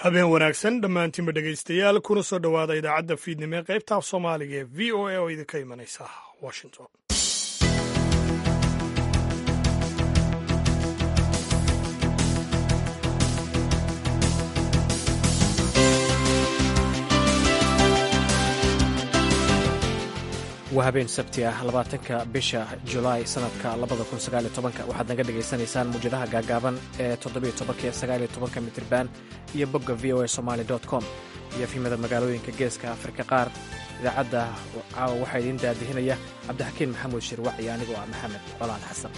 habeen wanaagsan dhammaantiinba dhegaystayaal kuna soo dhowaada idaacadda fiidnimo ee qaybta af soomaaliga ee v o a oo idinka imanaysa washington waa habeen sabti ah labaatanka bisha julaay sanadka labada kun sagaaliyo tobanka waxaad naga dhagaysanaysaan muwjadaha gaagaaban ee toddobiyo tobanka iyo sagaaliyo tobanka mitriban iyo bogga v o a somaali dot com iyo fiimada magaalooyinka geeska afrika qaar idaacadda caawa waxaa idiin daadihinaya cabdixakiin maxamuud shirwac iyo anigoo ah maxamed colaad xasan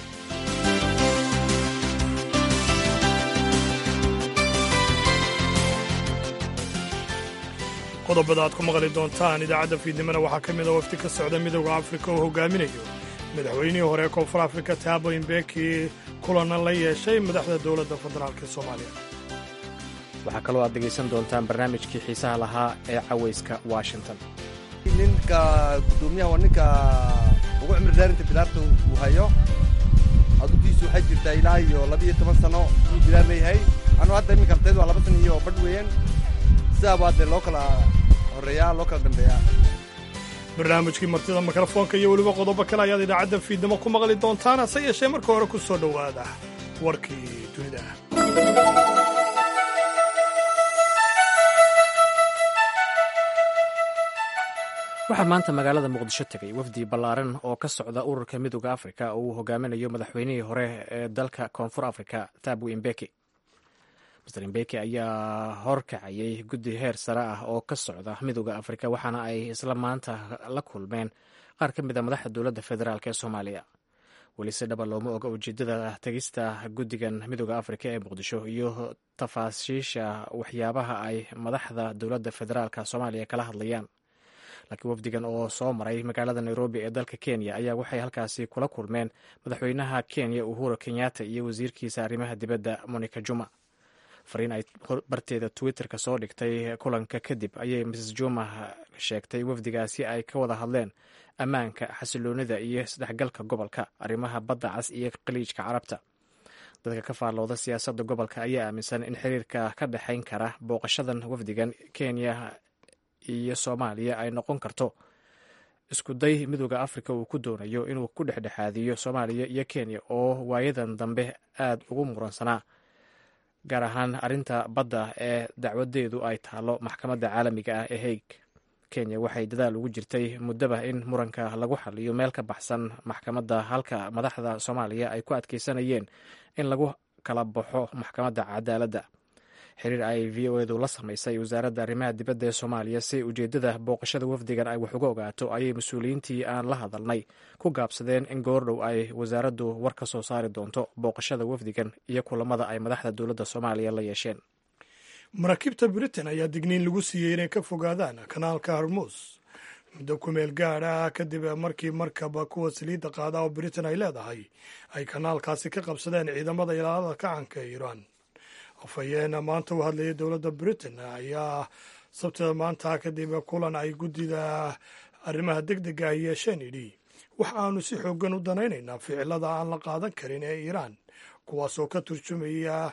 qodobada aad ku maqli doontaan idaacadda fiidnimona waxaa ka mid a wafdi ka socda midooda afrika oo hogaaminayo madaxweynihii hore ee koonfur afrika taabo imbeki kulana la yeeshay madaxda dowladda federaalk ee soomaaliya waxaa kaloo aad dhegaysan doontaan barnaamijkii xiisaha lahaa ee cawayska washington ninka gudoomiyaha waa ninka ugu cimri dheerinta bilaarta uu hayo adugiisu waxay jirtaa ilaa iyo labiiyo toban sano uu bilaar leeyahay anuu hadda iminka ardaydu waa laba sana iyo badh weeyaan sidaabaa dee loo kala horreeyaa loo kala dambeeyaa barnaamijkii martida mikrofoonka iyo weliba qodobo kale ayaad idaacadda fiidnimo ku maqli doontaan hase yeeshee marka hore ku soo dhowaada warkii dunida waxaa maanta magaalada muqdisho tegay wafdi ballaaran oo ka socda ururka midooda afrika oo uu hogaaminayo madaxweynihii hore ee dalka koonfur afrika tabu imbeki master imbeki ayaa horkacayay guddi heer sare ah oo ka socda midooda afrika waxaana ay isla maanta la kulmeen qaar ka mid a madaxda dowladda federaalk ee soomaaliya weli si dhaba looma oga ujeedada tegista guddigan midooda afrika ee muqdisho iyo tafaasiisha waxyaabaha ay madaxda dowladda federaalka soomaaliya kala hadlayaan laakiin wafdigan oo soo maray magaalada nairobi ee dalka kenya ayaa waxay halkaasi kula kulmeen madaxweynaha kenya uhuru kenyatta iyo wasiirkiisa arrimaha dibadda monica juma fariin ay barteeda twitterka soo dhigtay kulanka kadib ayay mrs juma sheegtay wafdigaasi ay ka wada hadleen ammaanka xasiloonida iyo isdhexgalka gobolka arrimaha badda cas iyo khaliijka carabta dadka ka faallooda siyaasadda gobolka ayaa aaminsan in xiriirka ka dhexayn kara booqashadan wafdigan kenya iyo soomaaliya ay noqon karto iskuday midooda afrika uu ku doonayo inuu ku dhexdhexaadiyo soomaaliya iyo kenya oo waayadan dambe aad ugu muransanaa gaar ahaan arrinta badda ee dacwadeedu ay taalo maxkamadda caalamiga ah ee haig kenya waxay dadaal ugu jirtay muddaba in muranka lagu xaliyo meel ka baxsan maxkamadda halka madaxda soomaaliya ay ku adkeysanayeen in lagu kala baxo maxkamadda cadaaladda xiriir ay v o edu la samaysay wasaaradda arrimaha dibadda ee soomaaliya si ujeeddada booqashada wafdigan ay wax uga ogaato ayay mas-uuliyiintii aan la hadalnay ku gaabsadeen in goordhow ay wasaaraddu war ka soo saari doonto booqashada wafdigan iyo kulamada ay madaxda dowladda soomaaliya la yeesheen maraakiibta britain ayaa digniin lagu siiyey inay ka fogaadaan kanaalka harmuus muddo kumeel gaadh ah kadib markii markaba kuwa saliidda qaada oo britain ay leedahay ay kanaalkaasi ka qabsadeen ciidamada ilaalada kacanka ee iiraan afhayeena maanta u hadlayay dowladda britain ayaa sabtida maanta kadib kulan ay guddida arrimaha deg dega ay yeesheen idhi wax aanu si xoogan u danaynaynaa ficilada aan la qaadan karin ee iiraan kuwaasoo ka turjumaya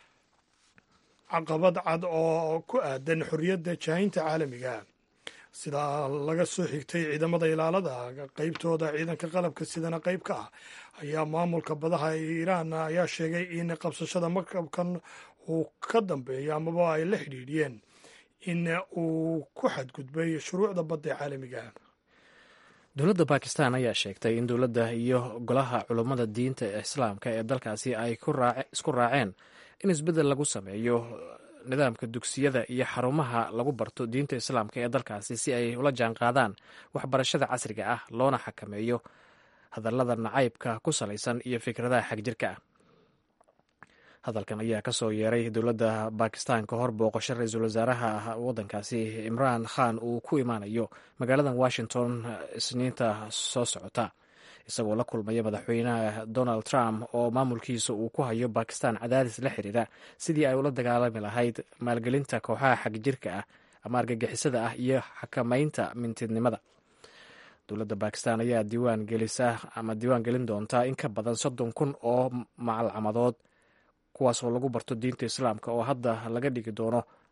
caqabad cad oo ku aadan xorriyadda jaahinta caalamiga sida laga soo xigtay ciidamada ilaalada qeybtooda ciidanka qalabka sidana qayb ka ah ayaa maamulka badaha ee iiraan ayaa sheegay in qabsashada markabkan uu ka dambeeyo amaba ay la xidhiidhiyeen in uu ku xadgudbay shuruucda badda ee caalamiga dowladda bakistan ayaa sheegtay in dowladda iyo golaha culummada diinta islaamka ee dalkaasi ay isku raaceen in isbeddel lagu sameeyo nidaamka dugsiyada iyo xarumaha lagu barto diinta islaamka ee dalkaasi si ay ula jaan qaadaan waxbarashada casriga ah loona xakameeyo hadallada nacaybka ku salaysan iyo fikradaha xagjirka ah hadalkan ayaa ka soo yeeray dowladda bakistan ka hor booqasho ra-iisul wasaaraha waddankaasi imraan khan uu ku imaanayo magaalada washington isniinta soo socota isagoo la kulmaya madaxweynaha donald trump oo maamulkiisa uu ku hayo bakistan cadaadis la xiriira sidii ay ula dagaalami lahayd maalgelinta kooxaha xagjirka ah ama argagixisada ah iyo xakamaynta mintidnimada dowladda bakistan ayaa diiwaan gelisa ama diiwaan gelin doontaa in ka badan soddon kun oo macalcamadood kuwaasoo lagu barto diinta islaamka oo hadda laga dhigi doono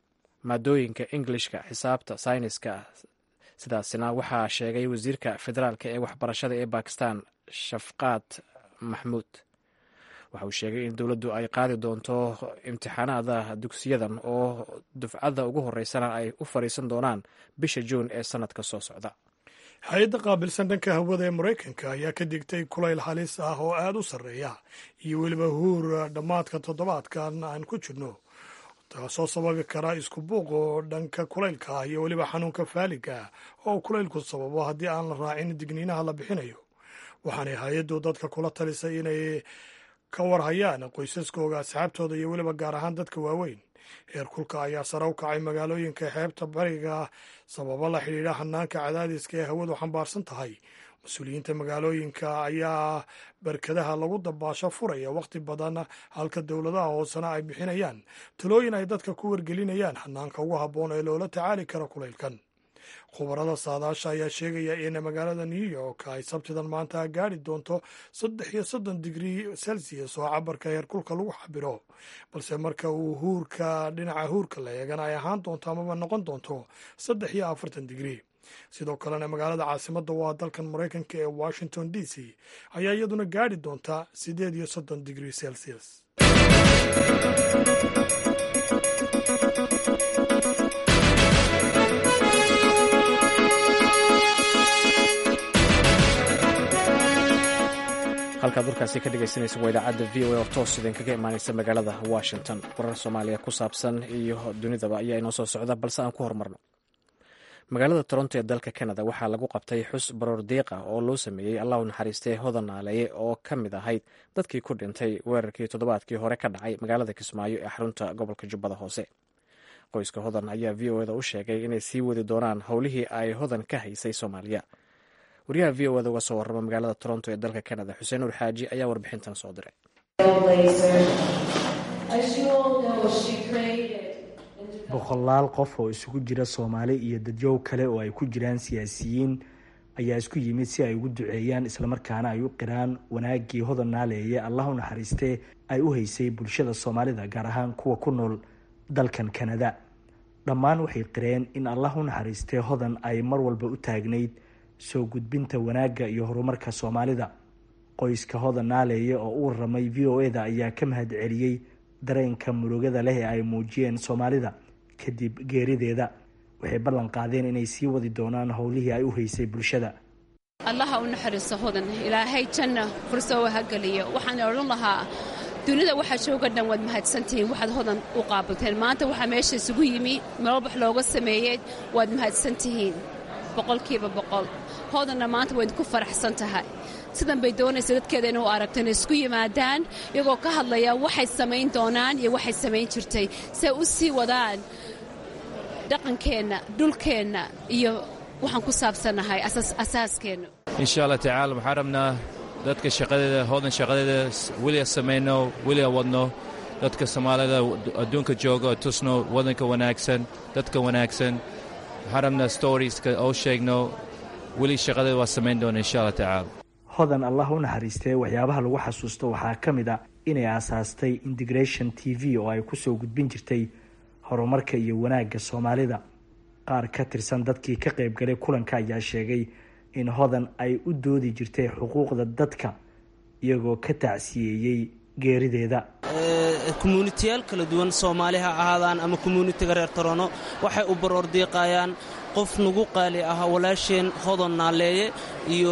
maadooyinka englishka xisaabta sayniska sidaasina waxaa sheegay wasiirka federaalk ee waxbarashada ee bakistan shafqaad maxmuud waxa uu sheegay in dowladdu ay qaadi doonto imtixaanaada dugsiyadan oo dufcadda ugu horeysana ay u fadhiisan doonaan bisha juun ee sannadka soo socda hay-adda qaabilsan dhanka hawada ee maraykanka ayaa ka digtay kulayl halis ah oo aada u sarreeya iyo weliba huur dhammaadka toddobaadkan aan ku jirno taasoo sababi kara isku buuq oo dhanka kulaylka ah iyo weliba xanuunka faaliga ah oo kulaylku sababo haddii aan la raacin digniinaha la bixinayo waxaanay hay-addu dadka kula talisay inay ka warhayaan qoysaskooga asxaabtooda iyo weliba gaar ahaan dadka waaweyn heer kulka ayaa sare u kacay magaalooyinka xeebta bariga sababo la xidhiidha hanaanka cadaadiska ee hawadu xambaarsan tahay mas-uuliyiinta magaalooyinka ayaa barkadaha lagu dabaasho furaya wakhti badan halka dowladaha hoosena ay bixinayaan talooyin ay dadka ku wargelinayaan hanaanka ugu habboon ee loola tacaali karo kulaylkan khubarada saadaasha ayaa sheegaya in magaalada new york ay sabtidan maanta gaari doonto saddex iyo soddon digrii celsius oo cabarka heerkulka lagu xabiro balse marka uu huurka dhinaca huurka la eegana ay ahaan doonto amaba noqon doonto saddex iyo afartan digrii sidoo kalena magaalada caasimadda waa dalkan maraykanka ee washington d c ayaa iyaduna gaari doonta siddeed iyo soddon digrii celsius halkaad warkaasi ka dhegaysanaysa waa idaacadda v o a oo toos idinkaga imaanaysa magaalada washington warar soomaaliya ku saabsan iyo dunidaba ayaa inoo soo socda balse aan ku horumarno magaalada toronto ee dalka canada waxaa lagu qabtay xus baroor diiqa oo loo sameeyey allahu naxariistee hodan naaleeye oo ka mid ahayd dadkii ku dhintay weerarkii toddobaadkii hore ka dhacay magaalada kismaayo ee xarunta gobolka jubbada hoose qoyska hodan ayaa v o eda u sheegay inay sii wadi doonaan howlihii ay hodan ka haysay soomaaliya wariyaha v o eda uga soo warrama magaalada toronto ee dalka canada xuseen nuur xaaji ayaa warbixintan soo diray boqolaal qof oo isugu jira soomaali iyo dadyow kale oo ay ku jiraan siyaasiyiin ayaa isku yimid si ay ugu duceeyaan islamarkaana ay u qiraan wanaaggii hodan naaleeye allah u naxariistee ay u haysay bulshada soomaalida gaar ahaan kuwa ku nool dalkan kanada dhammaan waxay qireen in allah u naxariistee hodan ay mar walba u taagnayd soo gudbinta wanaagga iyo horumarka soomaalida qoyska hodan naaleeye oo u waramay v o eda ayaa ka mahad celiyey dareenka murugada leh ee ay muujiyeen soomaalida kadib geerideeda waxay ballan qaadeen inay sii wadi doonaan howlihii ay u haysay bulshada allaha u naxariiso hodan ilaahay janna furso ha geliyo waxaan odhan lahaa dunida waxaa jooga dhan waad mahadsantihiin waxaad hodan u qaabilteen maanta waxaa meesha isugu yimi meelbax looga sameeyey waad mahadsantihiin boqolkiiba boqol hodanna maanta wayd ku faraxsan tahay sidan bay doonaysa dadkeeda inuu aragto inay isku yimaadaan iyagoo ka hadlaya waxay samayn doonaan iyo waxay samayn jirtay si ay u sii wadaan dhaqankeenna dhulkeenna iyo waxaan ku saabsannahay asaaskeenna insha allah tacaala waxaan rabnaa dadka shaqadeeda hoodan shaqadeeda weliga samayno weliga wadno dadka soomaalida adduunka jooga tusno wadanka wanaagsan dadka wanaagsan waxaan rabnaa storieska oo sheegno weli shaqadeeda waa samayn doona insha allah tacaala hodan allah u naxariistee waxyaabaha lagu xasuusto waxaa ka mid a inay aasaastay integration t v oo ay kusoo gudbin jirtay horumarka iyo wanaagga soomaalida qaar ka tirsan dadkii ka qaybgalay kulanka ayaa sheegay in hodan ay u doodi jirtay xuquuqda dadka iyagoo ka tacsiyeeyey geerideeda commuunitiyaal kala duwan soomaali ha ahaadaan ama commuunitiga reer torono waxay u baroor diiqayaan qof nagu qaali ahaa walaasheen hodon naaleeye iyo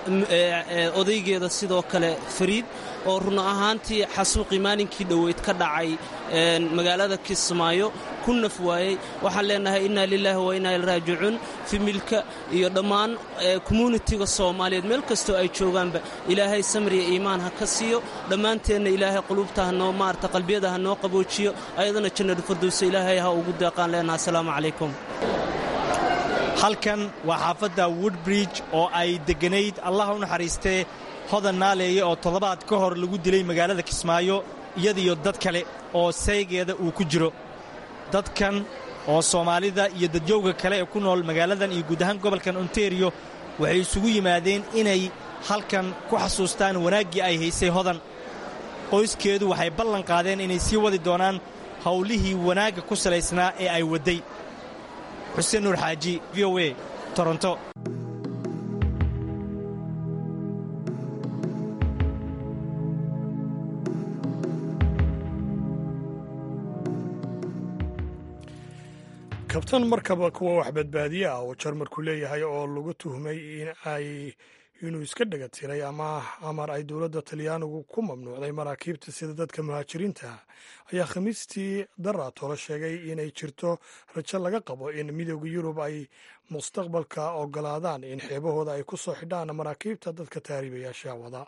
odaygeeda sidoo kale fariid oo run ahaantii xasuuqii maalinkii dhoweyd ka dhacay magaalada kismaayo ku naf waayey waxaan leenahay innaa lilaahi wa innaa ilraajicuun fimilka iyo dhammaan commuunitiga soomaaliyeed meel kastoo ay joogaanba ilaahay samriya iimaan ha ka siiyo dhammaanteenna ilaahay quluubta hanoo maarata qalbiyada ha noo qaboojiyo ayadana jannadu fardowsa ilaahay ha ugu deeqaan leenaha asalaamu calaykum halkan waa xaafadda woodbridge oo ay degganayd allah u naxariistee hodan naaleeye oo toddobaad ka hor lagu dilay magaalada kismaayo iyadiyo dad kale oo saygeeda uu ku jiro dadkan oo soomaalida iyo dadjowga kale ee ku nool magaaladan iyo guud ahaan gobolkan ontario waxay isugu yimaadeen inay halkan ku xasuustaan wanaaggii ay haysay hodan qoyskeedu waxay ballan qaadeen inay sii wadi doonaan howlihii wanaagga ku salaysnaa ee ay wadday xuseen nuur xaaji v o a toronto kabtan markaba kuwa wax badbaadiye ah oo jarmarku leeyahay oo lagu tuhmay in ay inuu iska dhega tiray ama amar ay dowladda talyaanigu ku mamnuucday maraakiibta sida dadka muhaajiriinta ayaa khamiistii daraatolo sheegay inay jirto rajo laga qabo in midooda yurub ay mustaqbalka ogolaadaan in xeebahooda ay ku soo xidhaan maraakiibta dadka taariibayaasha wada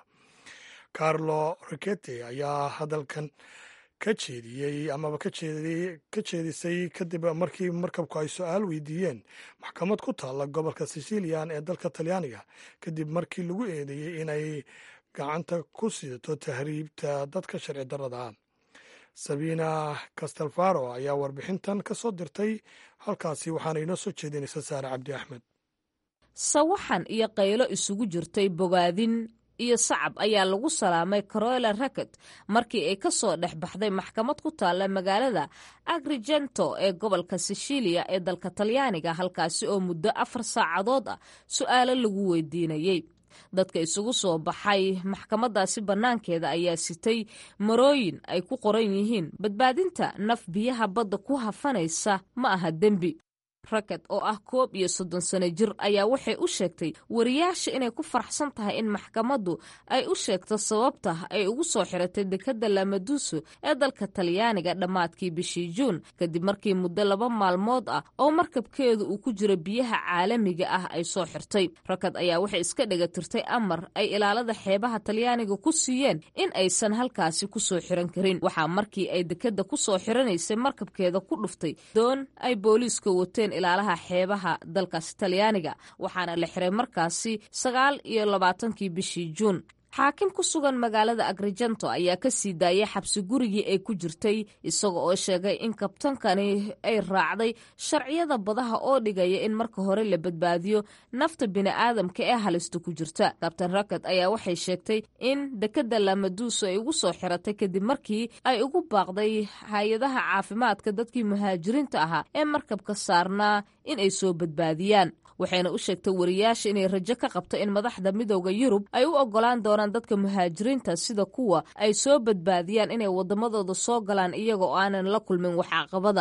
carlo rikete ayaa hadalkan ka jeediyey amaba ka jeedisay kadib markii markabku ay su-aal weydiiyeen maxkamad ku taalla gobolka sicilian ee dalka talyaaniga kadib markii lagu eedeeyey inay gacanta ku sidato tahriibta dadka sharci darrada ah sabina castelfaro ayaa warbixintan ka soo dirtay halkaasi waxaana inoo soo jeedinaysa saare cabdi axmed sawaxan iyo qaylo isugu jirtay bogaadin iyo sacab ayaa lagu salaamay carola racket markii ay ka soo dhex baxday maxkamad ku taalla magaalada agrigento ee gobolka sicilia ee dalka talyaaniga halkaasi oo muddo afar saacadood ah su-aalo lagu weydiinayey dadka isugu soo baxay maxkamadaasi bannaankeeda ayaa sitay marooyin ay ku qoran yihiin badbaadinta naf biyaha badda ku hafanaysa ma aha dembi racket oo ah koob iyo soddon sano jir ayaa waxay u sheegtay wariyaasha inay ku faraxsan tahay in maxkamaddu ay u sheegto sababta ay ugu soo xiratay dekadda lamaduso ee dalka talyaaniga dhammaadkii bishii juun kadib markii muddo laba maalmood ah oo markabkeedu uu ku jiro biyaha caalamiga ah ay soo xirtay racket ayaa waxay iska dhega tirtay amar ay ilaalada xeebaha talyaaniga ku siiyeen in aysan halkaasi ku soo xiran karin waxaa markii ay dekadda ku soo xiranaysay markabkeeda ku dhuftay doon ay booliiska wateen ilaalaha xeebaha dalkaasi talyaaniga waxaana la xiray markaasi sagaal iyo labaatankii bishii juun xaakim ku sugan magaalada agrigento ayaa ka sii daayay xabsi gurigii ay ku jirtay isaga oo sheegay in kabtankani ay raacday sharciyada badaha oo dhigaya in marka hore la badbaadiyo nafta bini'aadamka ee halista ku jirta kabtan racket ayaa waxay sheegtay in dekadda lamaduuso ay ugu soo xiratay kadib markii ay ugu baaqday hay-adaha caafimaadka dadkii muhaajiriinta ahaa ee markabka saarnaa in ay soo badbaadiyaan waxayna u sheegtay wariyaasha inay rajo ka qabto in madaxda midooda yurub ay u ogolaan doonaan dadka muhaajiriinta sida kuwa ay soo badbaadiyaan inay waddamadooda soo galaan iyaga oo aanan la kulmin wax caqabada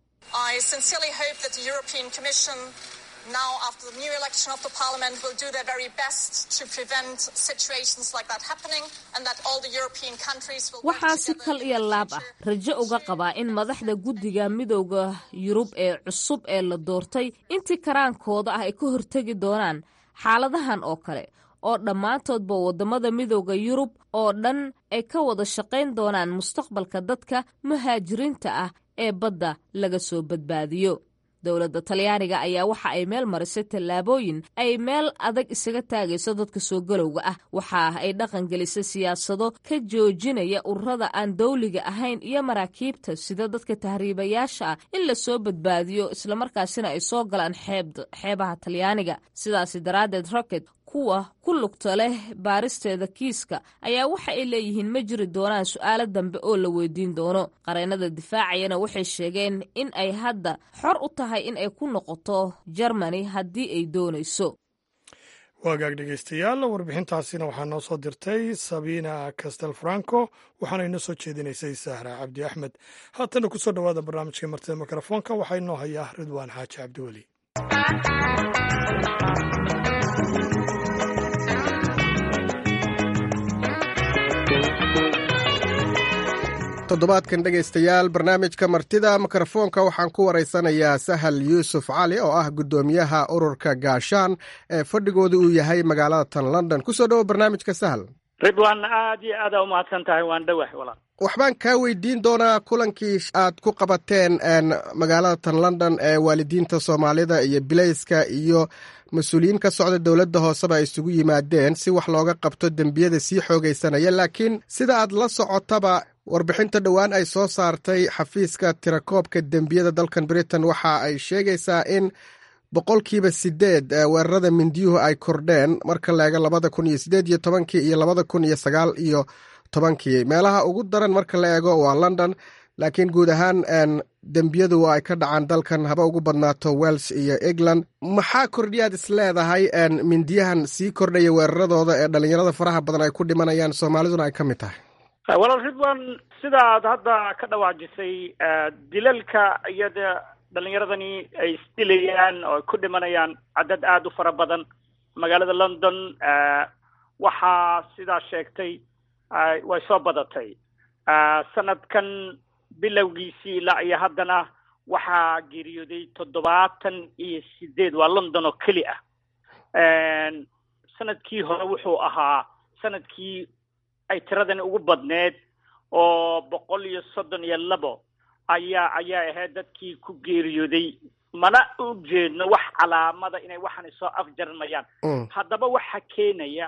now after the new election of the parliament will do their very best to prevent situations like that happening and that all the European countries will waxaa si kal iyo laab ah rajo uga qabaa in madaxda guddiga midowda yurub ee cusub ee la doortay intii karaankooda ah ay ka hortegi doonaan xaaladahan oo kale oo dhammaantoodba waddamada midowda yurub oo dhan ay ka wada shaqayn doonaan mustaqbalka dadka muhaajiriinta ah ee badda laga soo badbaadiyo dowladda talyaaniga ayaa waxa ay meel marisay tallaabooyin ay meel adag isaga taagayso dadka soo galowga ah waxa ay dhaqan gelisay siyaasado ka joojinaya ururada aan dawliga ahayn iyo maraakiibta sida dadka tahriibayaasha ah in la soo badbaadiyo islamarkaasina ay soo galaan xeebaha talyaaniga sidaasi daraaddeed rocket kuwa ku lugta leh baaristeeda kiiska ayaa waxa ay leeyihiin ma jiri doonaan su-aalo dambe oo la weydiin doono qareennada difaacayana waxay sheegeen in ay hadda xor u tahay in ay ku noqoto jermani haddii ay doonayso waagaag dhegeystayaal warbixintaasina waxaa noo soo dirtay sabina castel franco waxaana inoo soo jeedinaysay sahra cabdi axmed haatana kusoo dhowaada barnaamijka martida mikrofoonka waxaa inoo hayaa ridwaan xaaji cabdiweli toddobaadkan dhegaystayaal barnaamijka martida mikrofoonka waxaan ku waraysanayaa sahal yuusuf cali oo ah guddoomiyaha ururka gaashaan ee fadhigooda uu yahay magaalada tan london kusoo dhowo barnaamijka sahal ridwaan aad iyo aada umahadsan tahay waan dhowah walaal waxbaan kaa weydiin doonaa kulankii aad ku qabateen magaalada tan london ee waalidiinta soomaalida iyo bilayska iyo mas-uuliyiin ka socda dowladda hooseba ay isugu yimaadeen si wax looga qabto dembiyada sii xoogaysanaya laakiin sida aad la socotaba warbixinta dhowaan ay soo saartay xafiiska tirakoobka dembiyada dalkan britain waxa ay sheegaysaa in boqolkiiba sideed weerarada mindiyuhu ay kordheen marka la eego labada kun iyo sideed iyo tobankii iyo labada kun iyo sagaal iyo tobankii meelaha ugu daran marka la eego waa london laakiin guud ahaan dembiyadu ay ka dhacaan dalkan haba ugu badnaato wels iyo england maxaa kordhiyaad is leedahay mindiyahan sii kordhaya weeraradooda ee dhalinyarada faraha badan ay ku dhimanayaan soomaaliduna ay ka mid tahay walaal ridwan sidaad hadda ka dhawaajisay dilalka iyada dhalinyaradani ay isdilayaan oo ay ku dhimanayaan cadad aada u fara badan magaalada london waxaa sidaa sheegtay way soo badatay sanadkan bilowgiisii ilaa iyo haddana waxaa geeriyooday toddobaatan iyo sideed waa london oo keli ah sanadkii hore wuxuu ahaa sanadkii ay tiradani ugu badneed oo boqol iyo soddon iyo labo ayaa ayaa ahayd dadkii ku geeriyooday mana u jeedno wax calaamada inay waxani soo afjarmayaan haddaba waxa keenaya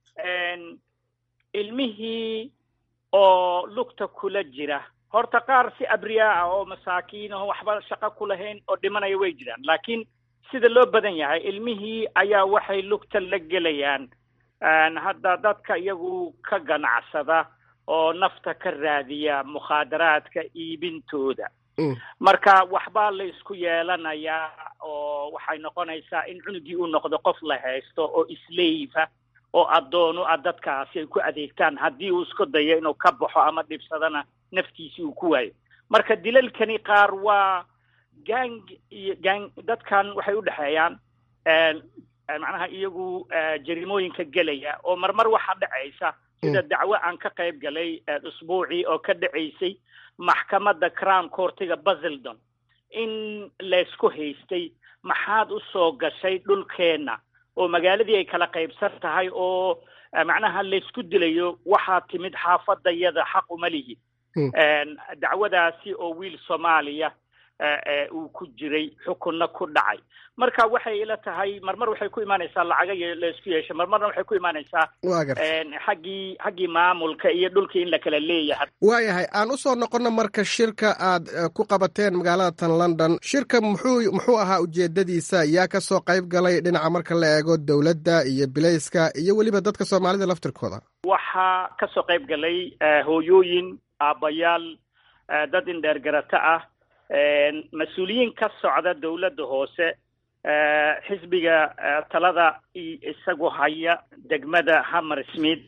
ilmihii oo lugta kula jira horta qaar si abriyaa ah oo masaakiin aho waxba shaqo ku lahayn oo dhimanaya way jiraan laakiin sida loo badan yahay ilmihii ayaa waxay lugta la gelayaan hadda dadka iyagu ka ganacsada oo nafta ka raadiya mukhaadaraadka iibintooda marka waxbaa la isku yeelanayaa oo waxay noqonaysaa in cunugii uu noqdo qof la haysto oo islayfa oo addoonu ah dadkaasi ay ku adeegtaan haddii uu isku dayo inuu ka baxo ama dhibsadana naftiisii uu ku waayo marka dilalkani qaar waa gang iyo gang dadkan waxay u dhexeeyaan macnaha iyagu jarimooyinka gelaya oo marmar waxaa dhacaysa sida dacwo aan ka qayb galay usbuucii oo ka dhacaysay maxkamadda crown courtiga basildon in laysku haystay maxaad u soo gashay dhulkeenna oo magaaladii ay kala qaybsan tahay oo macnaha laysku dilayo waxaa timid xaafadayada xaq uma lihi dacwadaasi oo wiil soomaaliya uu ku jiray xukunna ku dhacay marka waxay ila tahay marmar waxay ku imaanaysaa lacaga laysku yeesha marmarna waxay ku imaanaysaa xaggii xaggii maamulka iyo dhulkii in la kala leeyahay waayahay aan usoo noqono marka shirka aad ku qabateen magaalada tan london shirka muxuu muxuu ahaa ujeedadiisa yaa ka soo qayb galay dhinaca marka la eego dowladda iyo bilayska iyo weliba dadka soomaalida laftirkooda waxaa ka soo qayb galay hooyooyin aabbayaal dad indheergarato ah mas-uuliyiin ka socda dowladda hoose xisbiga talada isagu haya degmada hammer smith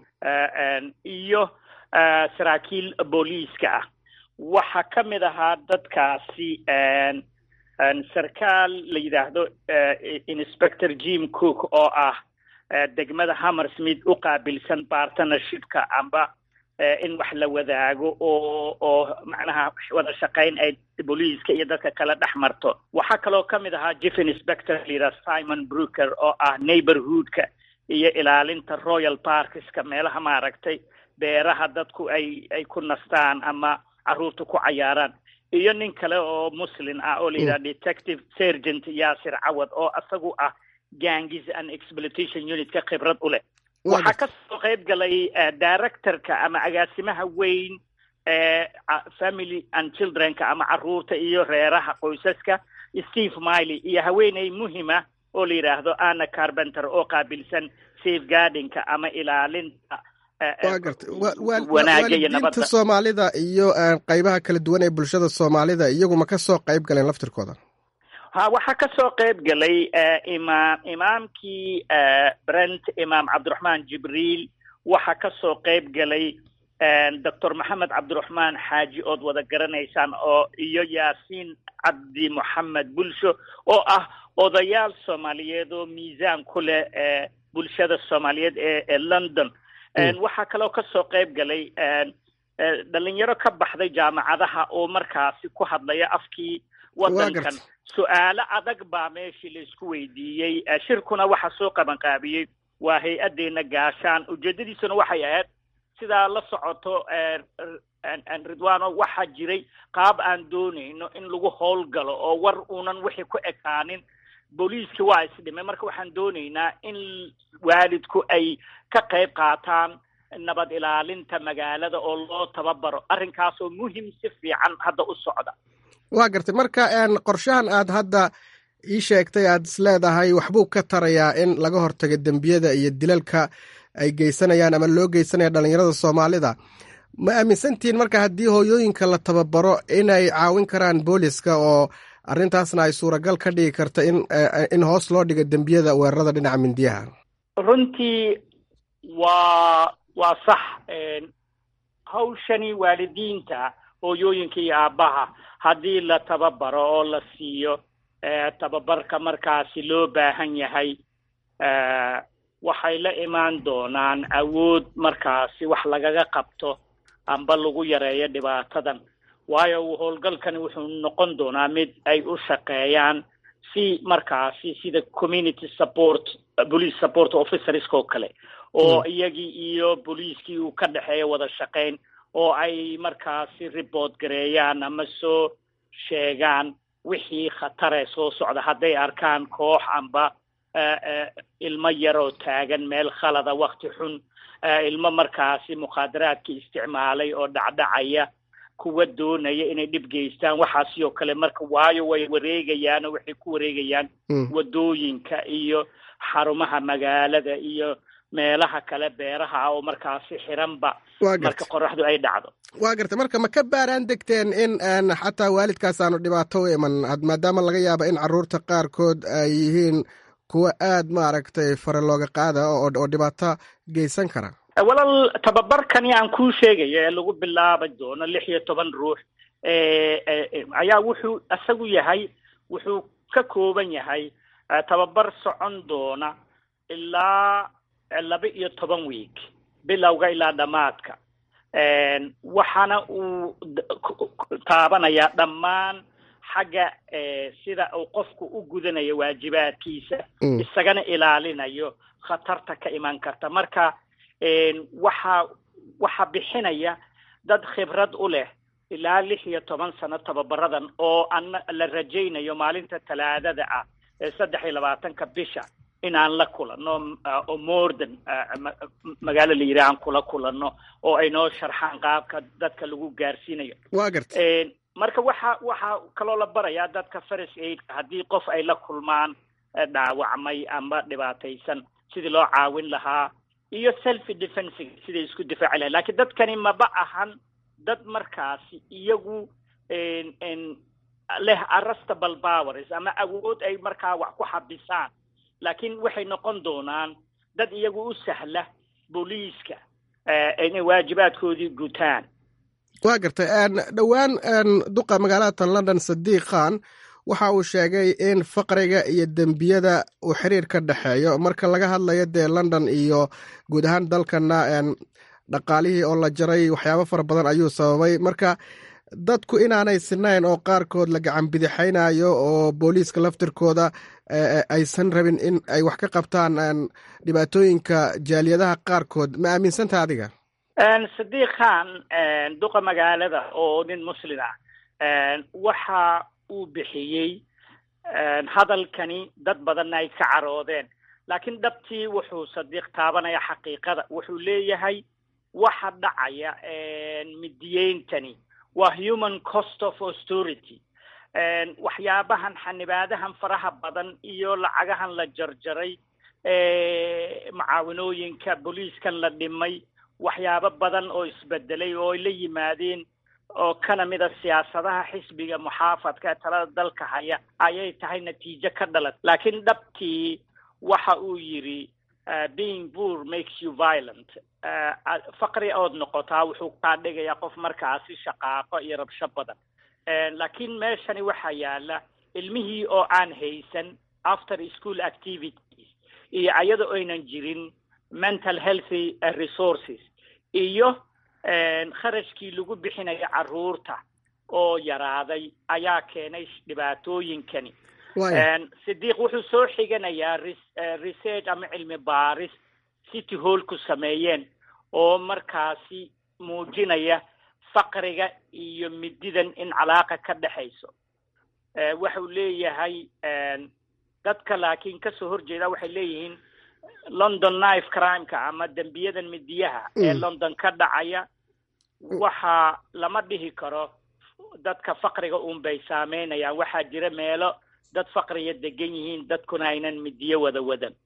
iyo saraakiil booliiska ah waxaa ka mid ahaa dadkaasi sarkaal la yidhaahdo inspector jim cook oo ah degmada hammer smith u qaabilsan partnershipka amba in wax la wadaago oo oo macnaha wada shaqayn ay booliiska iyo dadka kale dhex marto waxaa kaloo ka mid ahaa chief inspector layidhaha simon brooker oo ah neighborhoodka iyo ilaalinta royal parkska meelaha maaragtay beeraha dadku ay ay ku nastaan ama carruurta ku cayaaraan iyo nin kale oo muslin ah oo layidhaha detective sergent yaasir cawad oo isagu ah gangis and exploitation unitka khibrad u leh waxaa ka soo qayb galay directorka ama agaasimaha weyn ee family and childrenka ama carruurta iyo reeraha qoysaska steve miley iyo haweeney muhima oo la yidhaahdo anna carbenter oo qaabilsan safeguardingka ama ilaalinta wa gartay waalidiinta soomaalida iyo qaybaha kala duwan ee bulshada soomaalida iyaguma ka soo qayb galeen laftirkooda ha waxaa ka soo qayb galay imaam imaamkii brent imaam cabdiraxmaan jibriil waxaa ka soo qayb galay doctor maxamed cabdiraxmaan xaaji ood wada garanaysaan oo iyo yaasiin cabdi moxamed bulsho oo ah odayaal soomaaliyeed oo miisaan ku leh bulshada soomaaliyeed ee ee london waxaa kaloo ka soo qayb galay dhalinyaro ka baxday jaamacadaha oo markaasi ku hadlaya afkii waddankan su-aalo adag baa meeshii laisku weydiiyey shirkuna waxaa soo qabanqaabiyey waa hay-addeena gaashaan ujeedadiisuna waxay ahayd sidaa la socoto ridwano waxaa jiray qaab aan doonayno in lagu howlgalo oo war uunan wixii ku ekaanin booliiskii waa isdhimay marka waxaan doonaynaa in waalidku ay ka qayb qaataan nabad ilaalinta magaalada oo loo tababaro arrinkaasoo muhim si fiican hadda u socda waa gartay marka qorshahan aad hadda ii sheegtay aad is leedahay waxbuu ka tarayaa in laga hortago dembiyada iyo dilalka ay geysanayaan ama loo geysanaya dhalinyarada soomaalida ma aaminsantihiin marka haddii hooyooyinka la tababaro inay caawin karaan booliska oo arrintaasna ay suuragal ka dhigi karta in in hoos loo dhigo dembiyada weerarada dhinaca mindiyaha runtii waa waa sax hawshani waalidiinta hooyooyinka iyo aabbaha haddii la tababaro oo la siiyo tababarka markaasi loo baahan yahay waxay la imaan doonaan awood markaasi wax lagaga qabto amba lagu yareeyo dhibaatadan waayo howlgalkani wuxuu noqon doonaa mid ay u shaqeeyaan si markaasi sida community support police support officerska oo kale oo iyagii iyo booliiskii uu ka dhexeeyo wada shaqayn oo ay markaasi report gareeyaan ama soo sheegaan wixii khatare soo socda hadday arkaan koox amba ilmo yaroo taagan meel khalada wakti xun ilmo markaasi mukhaadaraadka isticmaalay oo dhacdhacaya kuwa doonaya inay dhib geystaan waxaasi oo kale marka waayo way wareegayaan oo waxay ku wareegayaan wadooyinka iyo xarumaha magaalada iyo meelaha kale beeraha ah oo markaasi xiranba marka qoraxdu ay dhacdo waa garta marka ma ka baaraan degteen in xataa waalidkaas aanu dhibaato u iman maadaama laga yaabo in caruurta qaarkood ay yihiin kuwa aad maaragtay fare looga qaada oo dhibaato geysan kara walaal tababarkani aan kuu sheegayo ee lagu bilaabi doono lix iyo toban ruux ayaa wuxuu isagu yahay wuxuu ka kooban yahay tababar socon doona ilaa laba iyo toban week bilowga ilaa dhammaadka waxaana uu taabanayaa dhammaan xagga sida uu qofku u gudanayo waajibaadkiisa isagana ilaalinayo khatarta ka iman karta marka waxaa waxaa bixinaya dad khibrad u leh ilaa lix iyo toban sano tababaradan oo ana la rajaynayo maalinta talaadada ah ee saddex iyo labaatanka bisha inaan la kulanno oo mordan magaalo la yidhaha aan kula kulanno oo ay noo sharxaan qaabka dadka lagu gaarsiinayo waa garta marka waxa waxaa kaloo la barayaa dadka first aidka haddii qof ay la kulmaan dhaawacmay ama dhibaataysan sidii loo caawin lahaa iyo self defensiga siday isku difaaci lahayn lakiin dadkani maba ahan dad markaasi iyagu leh arrestable powers ama awood ay markaa wax ku xabisaan laakiin waxay noqon doonaan dad iyagu u sahla booliiska inay waajibaadkoodii gutaan waa gartay dhowaan duqa magaalada london sadiiq khan waxa uu sheegay in faqriga iyo dembiyada uu xiriir ka dhexeeyo marka laga hadlayo dee london iyo guud ahaan dalkana dhaqaalihii oo la jaray waxyaabo fara badan ayuu sababay marka dadku inaanay sinayn oo qaarkood la gacan bidixaynayo oo booliiska laftirkooda aysan rabin in ay wax ka qabtaan dhibaatooyinka jaaliyadaha qaarkood ma aaminsanta adiga sadiiq khan duqa magaalada oo nin muslin ah waxa uu bixiyey hadalkani dad badanna ay ka caroodeen laakiin dhabtii wuxuu sadiiq taabanaya xaqiiqada wuxuu leeyahay waxa dhacaya midiyeyntani waa human cost of authority waxyaabahan xanibaadahan faraha badan iyo lacagahan la jarjaray macaawinooyinka booliiskan la dhimay waxyaabo badan oo isbedelay oo ay la yimaadeen oo kana mida siyaasadaha xisbiga muxaafadka ee talada dalka haya ayay tahay natiijo ka dhalat laakiin dhabtii waxa uu yidhi being poor makes you violent faqri ood noqotaa wuxuu kaa dhigayaa qof markaasi shaqaaqo iyo rabsho badan laakiin meeshani waxaa yaala ilmihii oo aan haysan after school activities iyo ayada oynan jirin mental healthy resources iyo kharashkii lagu bixinayo carruurta oo yaraaday ayaa keenay dhibaatooyinkani sidiiq wuxuu soo xiganayaa research ama cilmi baaris city hallku sameeyeen oo markaasi muujinaya faqriga iyo mididan in calaaqa ka dhexayso waxau leeyahay dadka laakiin kasoo horjeeda waxay leeyihiin london knife crimeka ama dembiyadan midiyaha ee london ka dhacaya waxa lama dhihi karo dadka faqriga un bay saameynayaan waxaa jira meelo dad faqriga degan yihiin dadkuna aynan midiyo wada wadan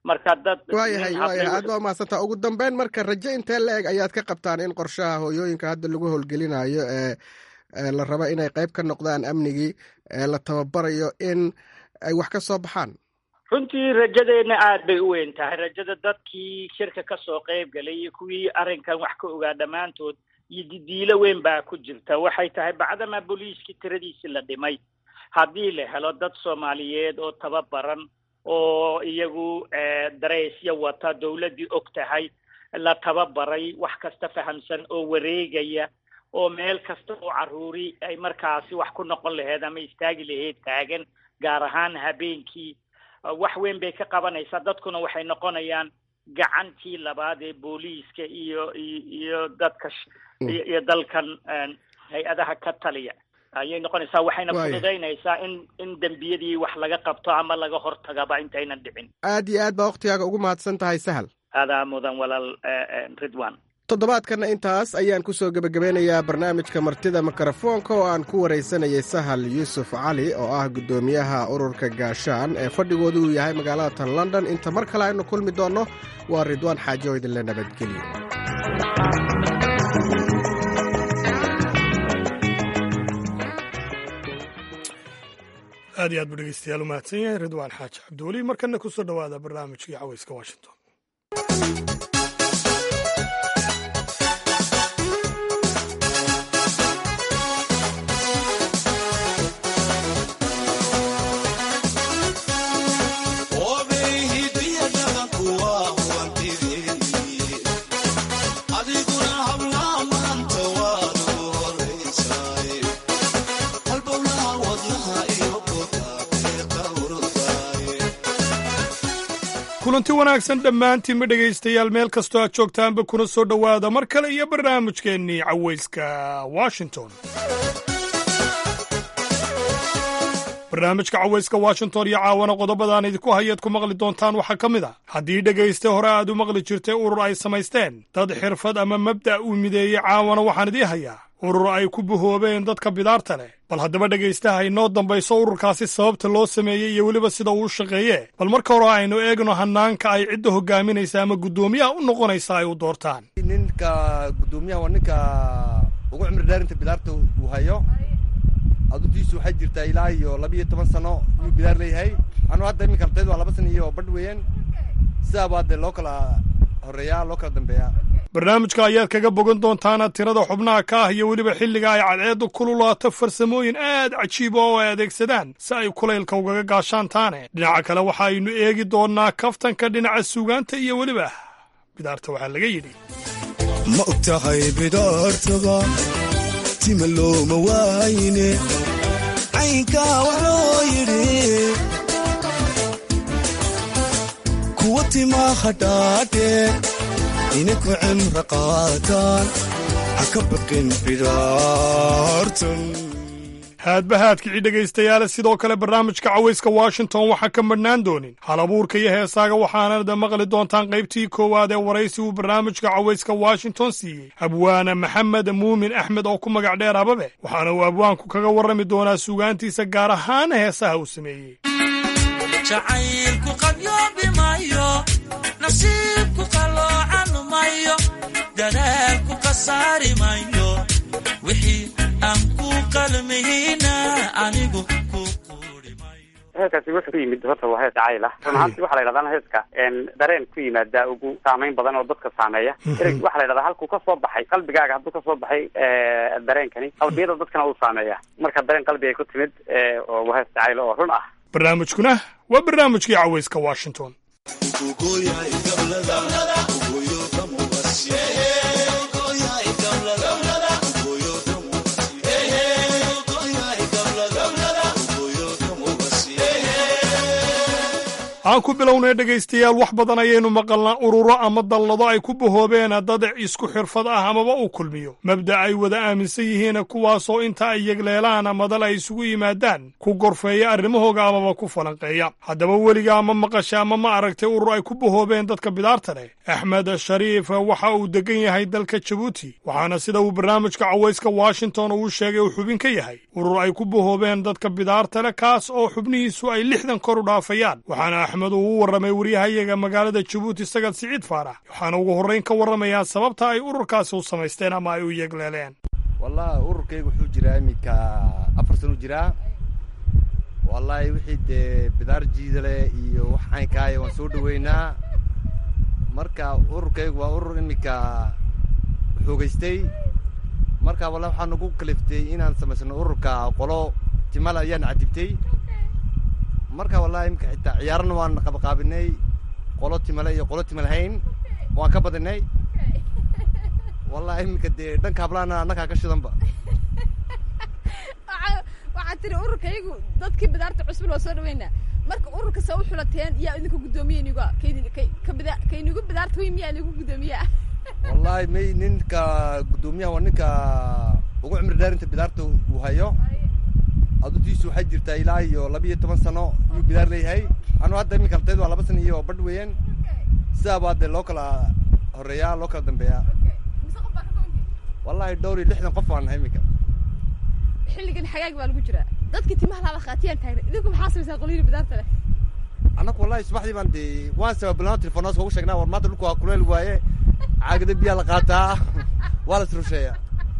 marka dad waayahay nin waayahay hadlay aad baa umahadsantaa ugu dambeyn marka rajo intee la eg ayaad ka qabtaan in qorshaha hooyooyinka hadda lagu howlgelinayo ee ee la rabo inay qayb ka noqdaan amnigii ee la tababarayo in ay wax ka soo baxaan runtii rajadeenna aad bay u weyn tahay rajada dadkii shirka ka soo qayb galay iyo kuwii arrinkan wax ka ogaa dhammaantood iyo didiilo weyn baa ku jirta waxay tahay bacdamaa booliiskii tiradiisi la dhimay haddii la helo dad soomaaliyeed oo tababaran oo iyagu eh, dareysyo wata dawladdii og tahay la tababaray wax kasta fahamsan oo wareegaya oo meel kasta oo caruuri ay markaasi wax ku noqon laheyd ama istaagi lahayd taagan gaar ahaan habeenkii Uh, wax weyn bay ka qabanaysaa dadkuna waxay noqonayaan gacantii labaad ee booliiska iyo iyo iyo dadka sh- iyo iyo dalkan een, hay-adaha ka taliya ayay noqonaysaa waxayna Waaya. fududaynaysaa in in dembiyadii wax laga qabto ama laga hortagaba intaynan dhicin aad iyo aad baa wakhtigaaga ugu mahadsan tahay sahal adaa mudan walaal eh, eh, ridwan toddobaadkanna intaas ayaan ku soo gebagabeynayaa barnaamijka martida mikrofoonka oo aan ku waraysanayay sahal yuusuf cali oo ah guddoomiyaha ururka gaashaan ee fadhigoodu uu yahay magaalada tan london inta mar kale aynu kulmi doonno waa ridwaan xaajo oo idinle nabadgelyo aad iyo aad buu dhegeystayaal u mahadsan yahay ridwaan xaaji cabdiweli markana ku soo dhowaada barnaamijkii caweyska washington kulanti wanaagsan dhammaantiinba dhegaystayaal meel kastoo aad joogtaanba kuna soo dhowaada mar kale iyo barnaamijkeennii caweyska washington barnaamijka caweyska washington iyo caawana qodobadaan idinku hayaad ku maqli doontaan waxaa ka mid a haddii dhegayste hore aad u maqli jirtay urur ay samaysteen dad xirfad ama mabda' uu mideeyey caawana waxaan idii hayaa urur ay ku bahoobeen dadka bidaarta leh bal haddaba dhegaystaha inoo dambayso ururkaasi sababta loo sameeyey iyo weliba sida uu u shaqeeye bal marka hore aynu eegno hanaanka ay cidda hogaaminaysa ama guddoomiyaha u noqonaysa ay u doortaan ninka guddoomiyaha waa ninka ugu cimri dheerinta bidaarta uu hayo aduntiisu waxay jirtaa ilaa iyo laba iyo toban sano yuu bidaar leeyahay anu hadda iminka ardaydu waa laba sano iyo badh weeyaan sidaa baa dee loo kala horeeyaa loo kala dambeeyaa barnaamijka ayaad kaga bogan doontaana tirada xubnaha ka ah iyo weliba xilliga ay cadceeddu kululaato farsamooyin aad cajiiba oo ay adeegsadaan si ay kulaylka ugaga gaashaantaane dhinaca kale waxa aynu eegi doonnaa kaftanka dhinaca suugaanta iyo weliba bidaarta waxaa laga yidhi ma og tahay bidaartaba tima looma waayne caynkaa waxloo yidhi kuwa timaa hadhaadhe ininku cimra qaataan ha ka baqin bidaartan haadba haadkicii dhegaystayaale sidoo kale barnaamijka cawayska washington waxaa ka madhnaan doonin hal abuurka iyo heesaaga waxaanada maqli doontaan qaybtii koowaad ee waraysi uu barnaamijka cawayska washington siiyey abwaana maxamed muumin axmed oo ku magac dheer ababe waxaana uu abwaanku kaga warrami doonaa suugaantiisa gaar ahaan heesaha uu sameeyey jacaylku qabyoobi maayo nasiibku qaloocan mayo dadaalku khasaari mayo wixii aan ku qalmihina anigu heeskaasi wuxuu ku yimid horta waa hees jacayl ah run ahaanti waxaa la yidhahdaa heeska dareen ku yimaada ugu saameyn badan oo dadka saameeya ereg waxaa la yidhahdaa halkuu ka soo baxay qalbigaaga hadduu ka soo baxay dareenkani qalbiyada dadkana uu saameeya marka dareen qalbigay ku timid oo waa hees jacayl oo run ah barnaamijkuna waa barnaamijkii cawayska washington aan ku bilownay dhegaystayaal wax badan ayaynu maqalnaa ururo ama dallado ay ku bahoobeen dad isku xirfad ah amaba uu kulmiyo mabda ay wada aaminsan yihiin kuwaasoo inta ay yegleelaan madal ay isugu yimaadaan ku gorfeeya arrimahooga amaba ku falanqeeya haddaba weliga ama maqasha ama ma aragtay urur ay ku bahoobeen dadka bidaarta leh axmed shariif waxa uu degan yahay dalka jabuuti waxaana sida uu barnaamijka cawayska washington uu sheegay uu xubin ka yahay urur ay ku bahoobeen dadka bidaarta leh kaas oo xubnihiisu ay lixdan kor u dhaafayaan waxaana axmed uu u warramay waryahayaga magaalada jabuuti sagad siciid faarax waxaana ugu horrayn ka warramayaa sababta ay ururkaasi u samaysteen ama ay u yegleeleen wallahi ururkayga wuxuu jiraa iminka afar sano jiraa wallahi wixii dee bidaar jiidale iyo wax caynkaaya waan soo dhaweynaa marka ururkaygu waa urur iminka xoogaystay marka wallahi waxaa nagu kaliftay inaan samaysano ururka qolo timal ayaan cadibtay marka wallahi iminka xitaa ciyaarana waan qabaqaabinay qolo timale iyo qolo timal hayn waan ka badinay wallahi iminka dee dhanka hablaana annagaa ka shidanba waxaad tiri ururkaygu dadkii bidaarta cusbul waa soo dhaweynaa marka ururka saa u xulateen yaa idinka guddoomiye iniga kaynigu bidaarta wey miyaa inigu guddoomiyaa wallahi may ninka guddoomiyaha waa ninka ugu cimri dheerinta bidaarta uu hayo adutiisu waxay jirtaa ilaa iyo laba iyo toban sano iyuu bidaar leeyahay anu hadda iminka artaydu waa laba sano iyo badh weeyaan sidaa baa dee loo kala horeeyaa loo kala dambeeyaa wallahi dhowr iyo lixdan qof baan nahay iminka xilligan xagaag baa lagu jiraa dadkii timaha laala khaatiyaan taagna idinku maxaa samaysaa qolyihii bidaarta leh annaku wallahi subaxdii baan dee waan sababilnaa telefonaas ugu sheegnaa war maanta dhulku waa kuleel waaye caagada biyaa la qaataa waa la isrusheeyaa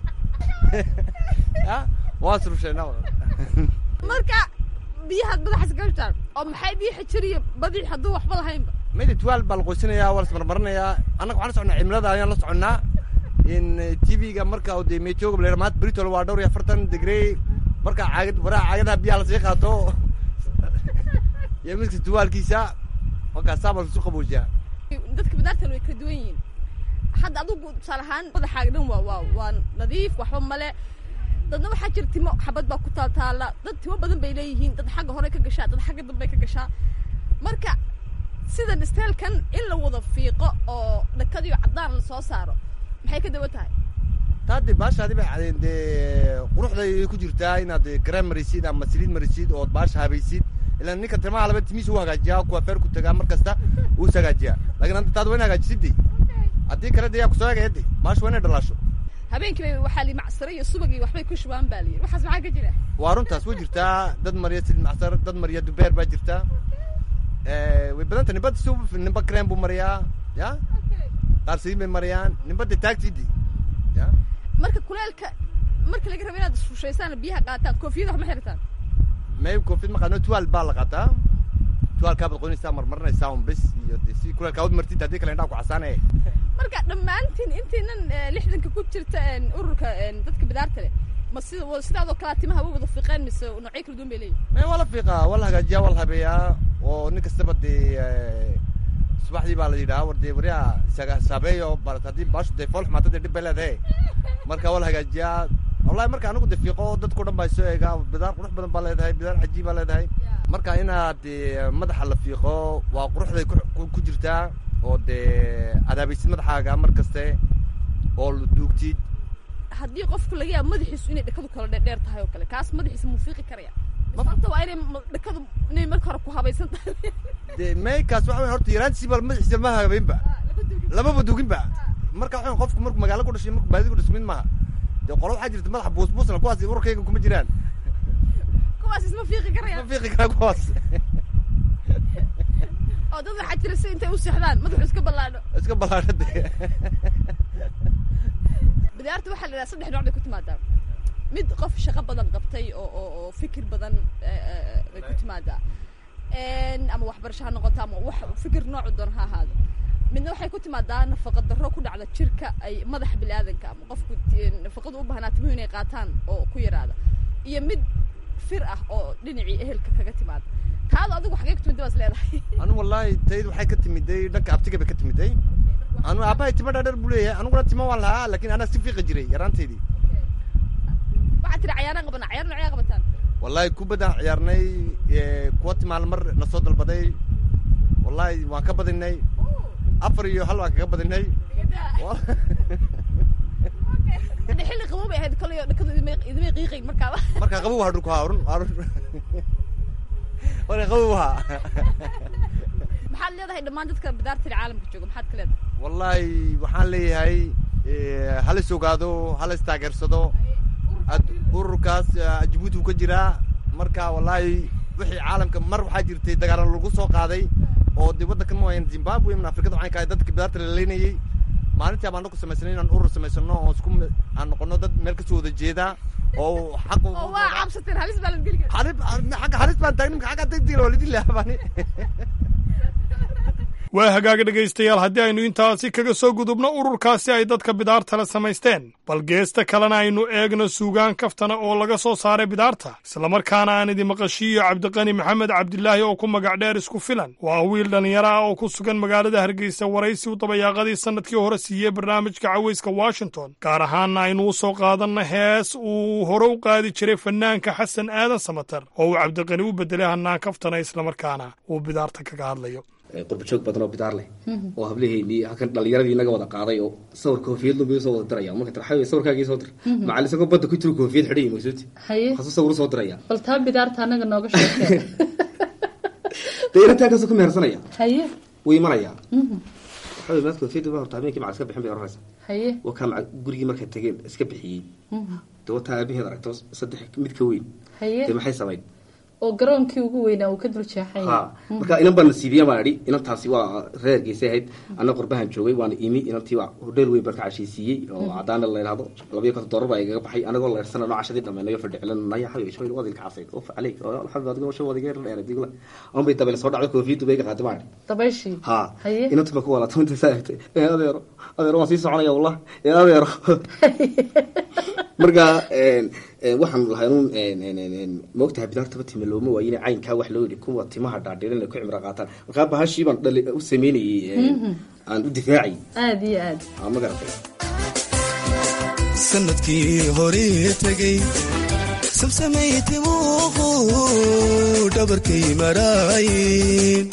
ya waan isrusheynaa marka biyahaad madaxas gashaan oo maxay biyo xijiriyo badii hadduu waxba lahaynba mayda tuwaal baa la qoysanayaa waa la ismarmarinayaa annaga waxaan la soconnaa cimilada ayaan la soconnaa in tv-ga marka de meetooga la maanta britol waa dhowr iyo afartan degree marka caagad waraha caagadaha biyaha lasii qaato iyo midka tuwaalkiisa markaa saabaa lasu qaboojiyaa dadka bidaartan way kala duwan yihiin hadda adugu tusaale ahaan madaxaaga dhan waa waa waa nadiif waxba male dadna waxaa jira timo xabad baa ku taaltaala dad timo badan bay leeyihiin dad xagga hore ka gashaa dad xagga dambe ka gashaa marka sida dhisteelkan in la wada fiiqo oo dhakadiyo caddaan la soo saaro maxay ka dawa tahay taade baashaadi bay cadeen dee quruxday ku jirtaa inaad garan marisid ama saliid marisid ood baasha habaysid ilaan ninka timaha laba timiis u hagaajiyaa kuwa feer ku tagaa mar kasta uu is hagaajiyaa laakiin hadda taad waa in hagaajisidde haddii kale de yaa kusoo hagaya de baasha waa inay dhalaasho habeenkii bay waxaa li macsaro iyo subag iyo waxbay ku shubaan baa layidhi waxaas maxaa ka jira waa runtaas way jirtaa dad mariya saliid macsar dad mariya dubeer baa jirta way badanta nimba sub nimba krem buu mariyaa ya qaar saliid bay mariyaan nimba de taagtidi ya marka kuleelka marka laga rabo inaad isrushaysaan biyaha qaataan koofiyada wax ma xirataan may koofiyad ma qaadno tuwaal baa la qaataa tuwaalkaa baad qoynaysaa marmarinaysaa un bes iyo de si kuleelkaa ud martid haddii kale indhaa ku casaanaya marka dhammaantiin intiinan lixdanka ku jirta ururka dadka bidaarta leh ma sida sidaadoo kalea timaha way wada fiiqeen mise noocyo kala duwan bay leeyihin may waa la fiiqaa waa la hagaajiyaa waa la habeeyaa oo nin kastaba dee subaxdii baa la yidhaha war dee waryaa isaga saabeeyo barat haddii baashu dee fool xumaata dee dhib bay leedahay marka waa la hagaajiyaa wallahi marka anigu de fiiqo dadkao dhan baa soo eegaa bidaar qurux badan baa leedahay bidaar cajiib baa leedahay marka inaad madaxa la fiiqo waa quruxday ku jirtaa oo dee adaabaysid madaxaaga mar kaste oo la duugtid haddii qofku laga yaabo madaxiisu inay dhakadu kala dheerdheer tahay oo kale kaas madaxiisa muu fiiqi karaya sababta waa inay dhakadu inay marka hore ku habaysan tahay de maykaas waxa weya horta yaraantiisiiba madaxiisa ma habeynba lamaba duginba marka waxa qofku markuu magaalo ku dhashay markuu baadida ku dhashay mid maaha dee qolo waxaa jirta madaxa buusbuusna kuwaas ururkayga kuma jiraan kuwaas isma fiiqi karaya ma fiiqi karaa kuwaas oo dad waxaa jira si intay u seexdaan madaxu iska ballaadho iska ballaadho de bidaarta waxaa la yidhaha saddex nooc bay ku timaadaa mid qof shaqo badan qabtay oo oo oo fikir badan bay ku timaadaa ama waxbarasho ha noqoto ama wax fikir noocu doon ha ahaado midna waxay ku timaadaa nafaqa darro ku dhacda jirka ay madaxa biniaadanka ama qofku nafaqadu u baahnaa timuhu inay qaataan oo ku yaraada iyo mid fir ah oo dhinacii ehelka kaga timaada taadu adigu xagee ku timida baas leedahay anu wallahi tayd waxay ka timiday dhanka abtiga bay ka timiday anu aabahay timo dhaadheer buu leeyahay aniguna timo waan lahaa laakiin anaa si fiiqi jiray yaraanteydii waxaad tiri cayaaraan qabana cayaar noocyaa qabataan wallahi kubaddaan ciyaarnay kuwa timaal mar na soo dalbaday wallahi waan ka badinay afar iyo hal waan kaga badinay xilli qabow bay ahayd kolay dhakadu idimay qiiqayn markaaba markaa qabow waa dhulku haa run run marka qabow haa maxaad leedahay dhammaan dadka bidaartiri caalamka jooga maxaad ka leedahay wallahi waxaan leeyahay hala is ogaado hala is taageersado ururkaas jabuuti uu ka jiraa marka wallahi wixii caalamka mar waxaa jirtay dagaalan lagu soo qaaday oo dee waddankan mooyaan zimbabwe min afrikada waxaan kahay dadka bidaarta la leynayey maalintii baan ku samaysanay inaan urur samaysano oo isku aan noqono dad meel kasoo wada jeeda oo xaq oo waa cabsateen halis baa la geli kara xarib xagga halis baan taagni maxaa xagga degdeg waa lidin lahabani waa hagaaga dhegaystayaal haddii aynu intaasi kaga soo gudubno ururkaasi ay dadka bidaartale samaysteen bal geesta kalena aynu eegno suugaan kaftana oo laga soo saaray bidaarta islamarkaana aan idin maqashiiyo cabdiqani maxamed cabdilaahi oo ku magac dheer isku filan waa wiil dhallinyaro ah oo ku sugan magaalada hargeysa waraysi u dabayaaqadii sannadkii hore siiyey barnaamijka cawayska washington gaar ahaanna aynu u soo qaadanna hees uu hore u qaadi jiray fanaanka xasan aadan samater oo uu cabdiqani u bedelay hannaan kaftana islamarkaana uu bidaarta kaga hadlayo qurbajoog badan oo bidaar leh oo hablaheennii halkan dhalinyaradii naga wada qaaday oo sawir koofiyad lumbi soo wada diraya marka tarxawi sawirkaagii soo dir macallin isagoo badda ku jiro koofiyad xidhay masuuti haye hasuu sawir soo diraya bal taa bidaarta anaga nooga sheekee dee inantaa kasoo ku mehersanaya haye wuu imanayaa waxaa wey maad koofiyadda ba horta habeenkii macal iska bixin bay oranaysa haye waa kaa macal gurigii markay tageen iska bixiyey dee wataa aabaheed aragto saddex mid ka weyn haye dee maxay samayn oo garoonkii ugu weynaa uu ka dul jeexay ha marka inan baa nasiibiya baan idhi inantaasi waa reer geysay ahayd anna qurbahan joogay waana imi inantii waa hodheel weyn baan ka cashaysiiyey oo cadaana la yidhahdo labayo konton doolar baa igaga baxay anagoo leersana noo cashadii dhammaynayo fadhicilanaya xayo ismayl wadilka casayd of caleyk alxamdu adigo shan wadiga dheer digla on bay dabeel soo dhacday koofiyaddu bay iga qaaday baan idhi dabayshii ha haye inantu baa ku walaatay inta saa egtay ee adeero adeero waan sii soconaya wallah ee adeero marka waxaan lahay un maogtahay bidaartaba time looma waayine caynkaa wax loo yidhi kuwa timaha dhaadhiran ay ku cimro qaataan markaa bahashii baan dhali u sameynayey aan u difaacay aada iyo aad ma garatay sanadkii hore tegey sabsamay timuuqu dhabarkay maraayin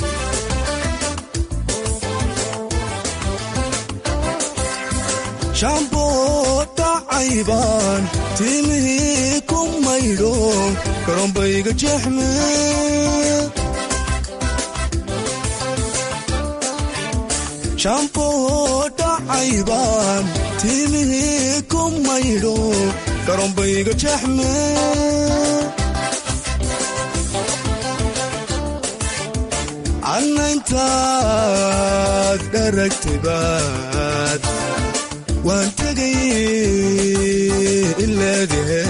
shaamboo dhacaybaan timihii ku maydho karoonbayga jeexme shaamboo dhacaybaan timihii ku maydho karoonbayga jeexme annaintaad dharagtaybaad waan tegay ileedahe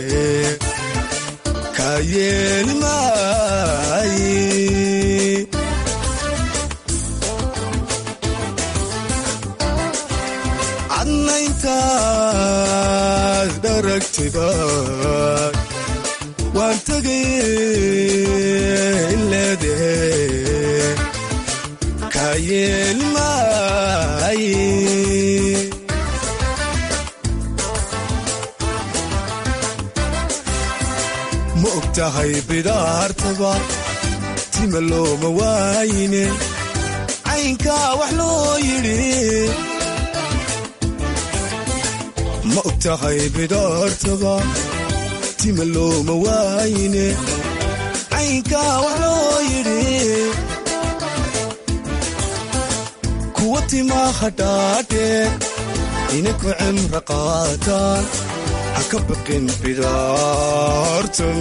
kaa yeeli maaye cadnayntaad dharagtayba waan tegay ileedahe kaa yeeli maaye ma og tahay bidaartaba tima looma waayine caynkaa wax loo yidhi ma og tahay bidaartaba tima looma waayine caynkaa wax loo yidhi kuwa timaha dhaadhe inaku cimro qaataan ha ka baqin bidaartan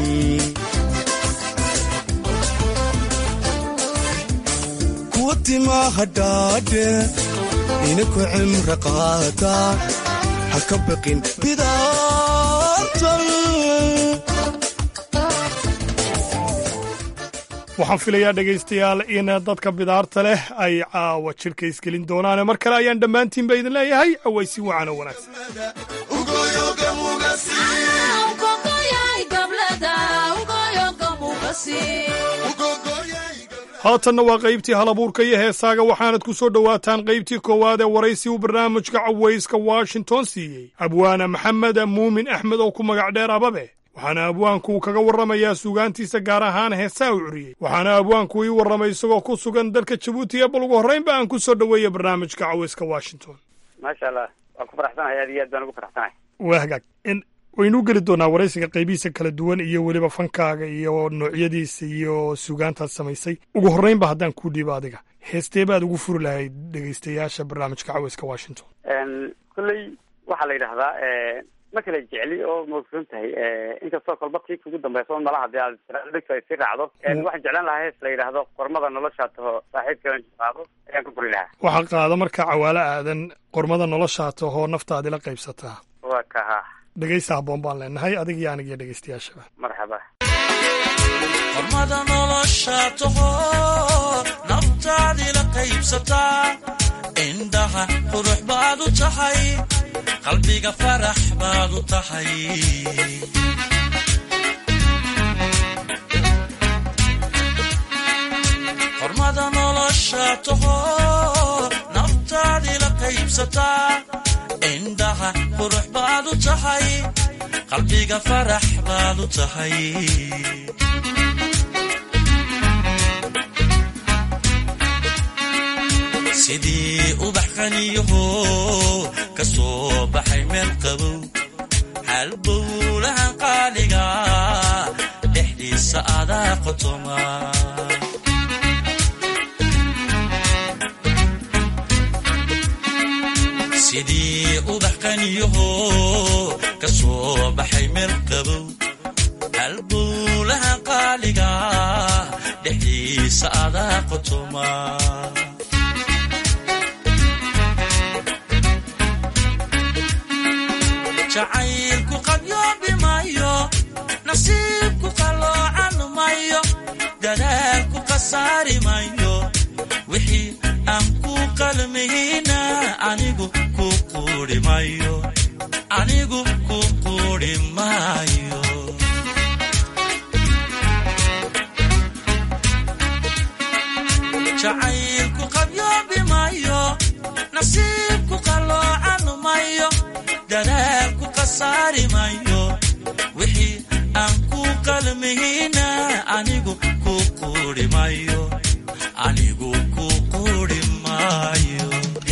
kuwa timaha dhaadhe inaku cimro qaataan ha ka baqin bidaartan waxaan filayaa dhegaystayaal in dadka bidaarta leh ay caawa jidhka isgelin doonaane mar kale ayaan dhammaantiinba idin leeyahay awaysi wacan oo wanaagsan haatanna waa qaybtii halabuurka iyo heesaaga waxaanad ku soo dhowaataan qaybtii koowaad ee waraysi uu barnaamijka cawayska washington siiyey abwaana maxamed muumin axmed oo ku magac dheer ababe waxaana abwaanku uu kaga warramayaa suugaantiisa gaar ahaan heesaa u curiyey waxaana abwaanku ii warramay isagoo ku sugan dalka jabuuti ee bal ugu horraynba aan ku soo dhoweeya barnaamijka cawayska washington maasha allah waan ku faraxsanahay aad iyo aad baan ugu faraxsanahay waa hagaag waynu geli doonaa waraysiga qaybihiisa kala duwan iyo weliba fankaaga iyo noocyadiisa iyo suugaantaad samaysay ugu horraynba haddaan kuu dhiibo adiga heestee baad ugu furi lahayd dhegaystayaasha barnaamijka cawayska washington kolley waxaa la yidhaahdaa ma kala jecli oo maogsoon tahay inkastoo kolba tii kugu dambeysa un malaha dee aad dhegto ay sii raacdo waxaan jeclaan lahaa hees la yidhaahdo qormada noloshaa taho saaxiibka qaado ayaan ku kori lahaa waxaa qaada marka cawaalo aadan qormada noloshaa tahoo naftaadi la qaybsataa waa kaha dhegaysta habboon baan leenahay adig iyo anigiyo dhegaystayaashaba marxaba qormada nolosha taho naftaadi la qaybsataa indhaha qurux baad u tahay qalbiga farax baad u tahay qormada nolosha taho naftaadi la qaybsataa indhaha qurux baad u tahay qalbiga farax baad u tahay sidii ubax qaniyaho ka soo baxay meel qabow halbowlahan qaaliga dhexdiisa adaa qotoma sidii ubax qaniyaho ka soo baxay meel qabow halbowlahan qaaliga dhexdiisa adaa qotoma jacaylku qadyoobimayo nasiibku qaloocan mayo dadaalku khasaari mayo wixii aan ku qalmihina anigu ku quuri mayo anigu ku quuri maayo jacaylku qadyoobimayo nasiibku qaloocan mayo dadaalku khasaari mayo wixii aan ku qalmihina anigu ku quuri mayo anigu ku quuri maayo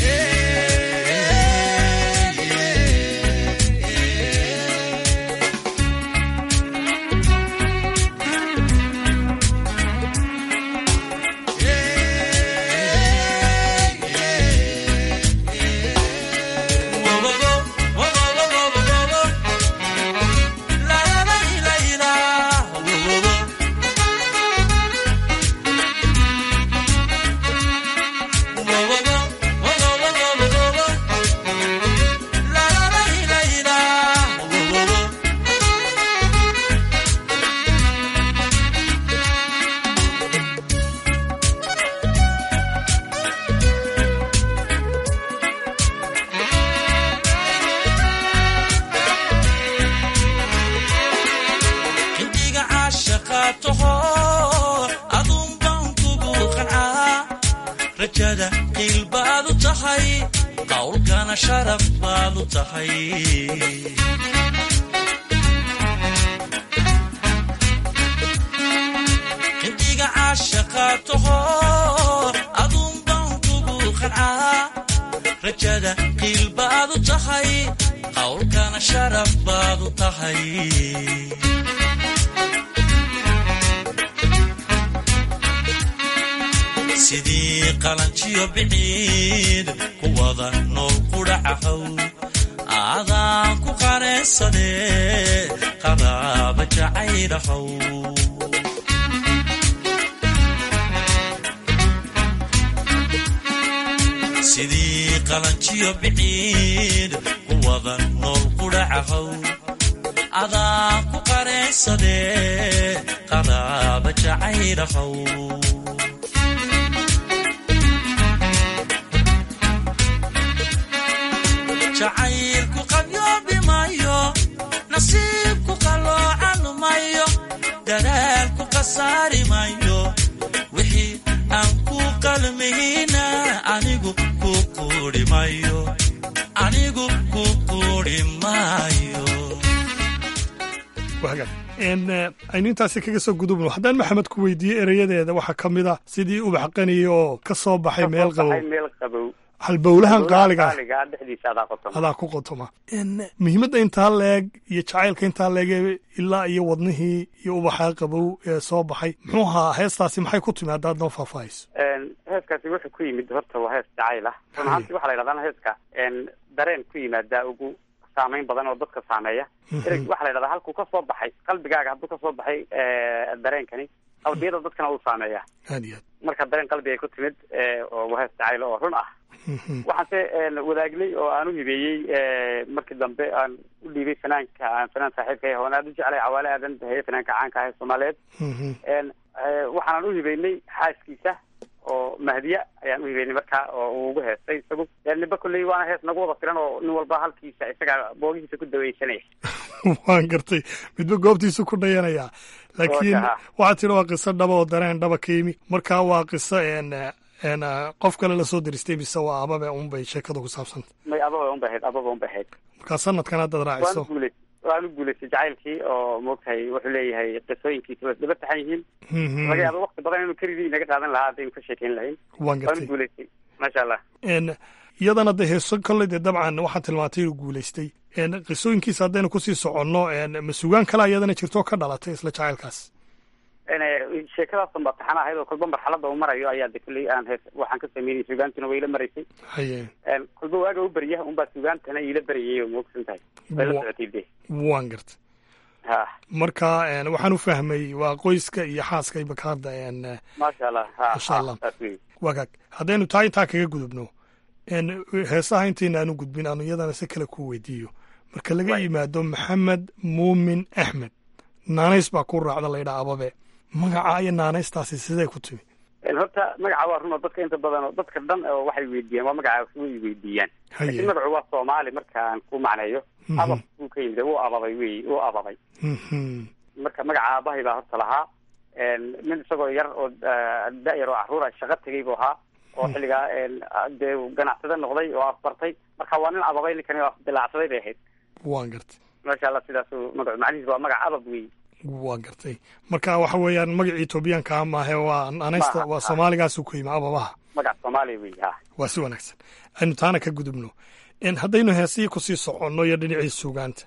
xilliga caashaqa taho aduun baan kugu qancaa rajada qiil baad u tahay qowlkana sharaf baad u tahay xilliga caashaqa taho aduun baan kugu qancaa rajada qiil baad u tahay qowlkana sharaf baad u tahay sidii qalanjiyo biciid ku wada nool qudhacahow aadaan ku qaraysadee qaraaba jacaylahow sidii qalanjiyo biciid ku wada nool qudhacahow adaan ku qaraysadee qaraaba jacaylahow jacaylku qadyoobimayo nasiibku qaloocan mayo dadaalku khasaari mayo wixii aan ku qalmihina anigu ku quuri mayo anigu ku quuri maayo aynu intaasi kaga soo gudubno haddaan maxamed ku weydiiyey erayadeeda waxaa ka mid ah sidii ubax qaniya oo ka soo baxay meel qabow meel qabow halbowlahan qaaliga ah qaaliga dhexdiisa adaa qotoma adaa ku qotoma muhiimadda intaa leeg iyo jacaylka intaa leeg ee ilaa iyo wadnihii iyo ubaxaa qabow ee soo baxay muxuu ahaa heestaasi maxay ku timi haddaad noo faahfaahayso heeskaasi wuxuu ku yimid horta waa hees jacayl ah run ahaantii waxaa la yidhahdaa heeska dareen ku yimaadaa ugu saameyn badan oo dadka saameeya ereg waxaa la yidhahdaa halkuu kasoo baxay qalbigaaga hadduu kasoo baxay dareenkani qalbiyada dadkana uu saameeya aad iyo aad marka dareen qalbi ay ku timid oo wahees jacayl oo run ah waxaanse wadaagnay oo aan u hibeeyey markii dambe aan u dhiibay fanaanka aan fanaan saaxiibka ah oon aada u jeclay cawaale aadan baheeye fanaanka caanka ah ee soomaaliyeed waxaanan u hibeynay xaaskiisa oo mahdiya ayaan u hibeynay markaa oo uu ugu heestay isagu niba kolley waana hees nagu wada filan oo nin walba halkiisa isaga boogihiisa ku daweysanaya waan gartay midba goobtiisu ku dhayanayaa laakiin waxaad tidhi waa qiso dhaba oo dareen dhaba ka yimi markaa waa qiso n qof kale lasoo diristay mise waa ababe unbay sheekadu ku saabsanta may ababa unbay ahayd ababa unbay ahayd markaa sanadkan haddaad raaciso guulay waan u guulaystay jacaylkii oo moogtahay wuxuu leeyahay qisooyinkiisa way isdaba taxan yihiin laga yaaba wakti badan inuu keligii inaga qaadan lahaa haddaynu ka sheekeyn lahayn waan gartay waan u guulaystay maasha allah n iyadana de heeso kolley dee dabcan waxaad tilmaantay inuu guulaystay qisooyinkiisa haddaynu kusii soconno ma sugaan kale iyadana jirto ka dhalatay isla jacaylkaas sheekadaasan baa taxan ahayd oo kolba marxalada uu marayo ayaa de kulley aan hees waxaan ka sameynay sugaantuna way ila maraysay haye kolba waaga u berya unbaa sugaantana iila berayay oo moogsan tahay way la socotay de waan gartay ha marka waxaan u fahmay waa qoyska iyo xaaska imaka hadda maasha allah ha masha allah waa kaag haddaynu taa intaa kaga gudubno heesaha intayna aanu gudbin aanu iyadana si kale ku weydiiyo marka laga yimaado maxamed muumin axmed naanays baa ku raacda laydhaa ababe magaca iyo naanaystaasi siday ku timi horta magaca waa run oo dadka inta badan oo dadka dhan oo waxay weydiiyaan waa magaca way weydiiyaan laakiin magacu waa soomaali marka aan ku macneeyo abab buu ka yimid wuu ababay wey wuu ababay marka magaca aabahay baa horta lahaa nin isagoo yar oo da-yar oo caruura shaqo tegay buu ahaa oo xilligaa dee ganacsade noqday oo afbartay marka waa nin ababay ninkani oo afdilaacsaday bay ahayd waan gartay maasha allah sidaasuu magacu macnihiis waa magac abab wey waa gartay marka waxa weeyaan magacii etoobiyaanka maahe waa anaysta waa soomaaligaasuu ku yimi ababaha magac soomaaliya wey ha waa si wanaagsan aynu taana ka gudubno haddaynu heesihii kusii soconno iyo dhinacii sugaanta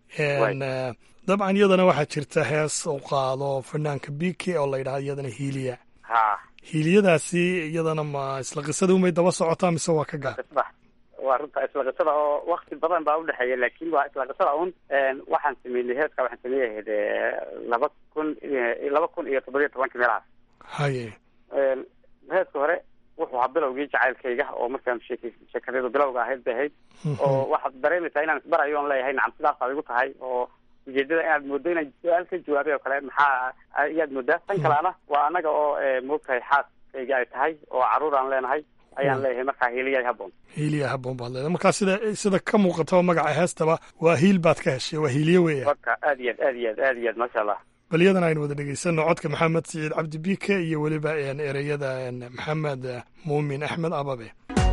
dabcan iyadana waxaa jirta hees u qaado fanaanka bike oo la yidhahdo iyadana hiiliya ha hiiliyadaasi iyadana ma isla qisada umay daba socotaa mise waa ka gaar waa runta isla qisada oo wakti badan baa udhexeeya laakin waa isla qisada un waxaan sameynay heeska waxaan sameeyay ahayd laba kun laba kun iyo toddobiyo tobankii meelahaas haye heeska hore wuxuu ahaa bilowgii jacaylkayga oo markaan sheek sheekadeedu bilowga ahayd bay ahayd oo waxaad dareemaysaa inaan isbarayo on leeyahay nacam sidaasaad igu tahay oo ujeedada inaad moodo inaan su-aal ka jawaabay oo kale maxaa ayaad moodaa tan kaleana waa anaga oo moogtahay xaaskayga ay tahay oo caruur aan leenahay ayaan leeyahay markaa hiiliya haboon hiiliya haboon baad leedahay markaa sida sida ka muuqataba magaca heestaba waa hiil baad ka heshay waa hiiliye weeya marka aad iyo aad aad iyo aad aad iyo aad maasha allah bal iyadana aynu wada dhegeysano codka maxamed siciid cabdi bike iyo weliba ereyada maxamed muumin axmed ababe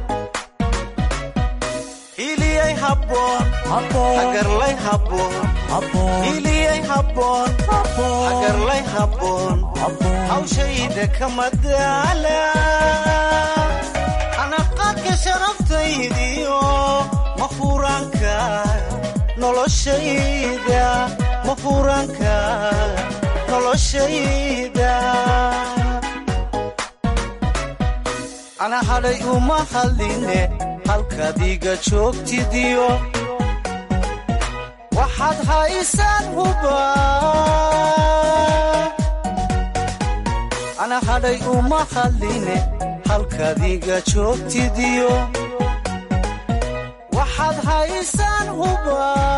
hiliyay haboon hagarlay haboon hiliyay haboon hagarlay haboon hawshayda kama daala anaqaadka sharaftaydiyo mafuraanka noloshayda mafuraanka noloshayda ana hadhay uma hadline halkaad iga joogtidiyo waxaad haysaan huba ana hadhay uma hadline halkaad iga joogtidiyo waxaad haysaan huba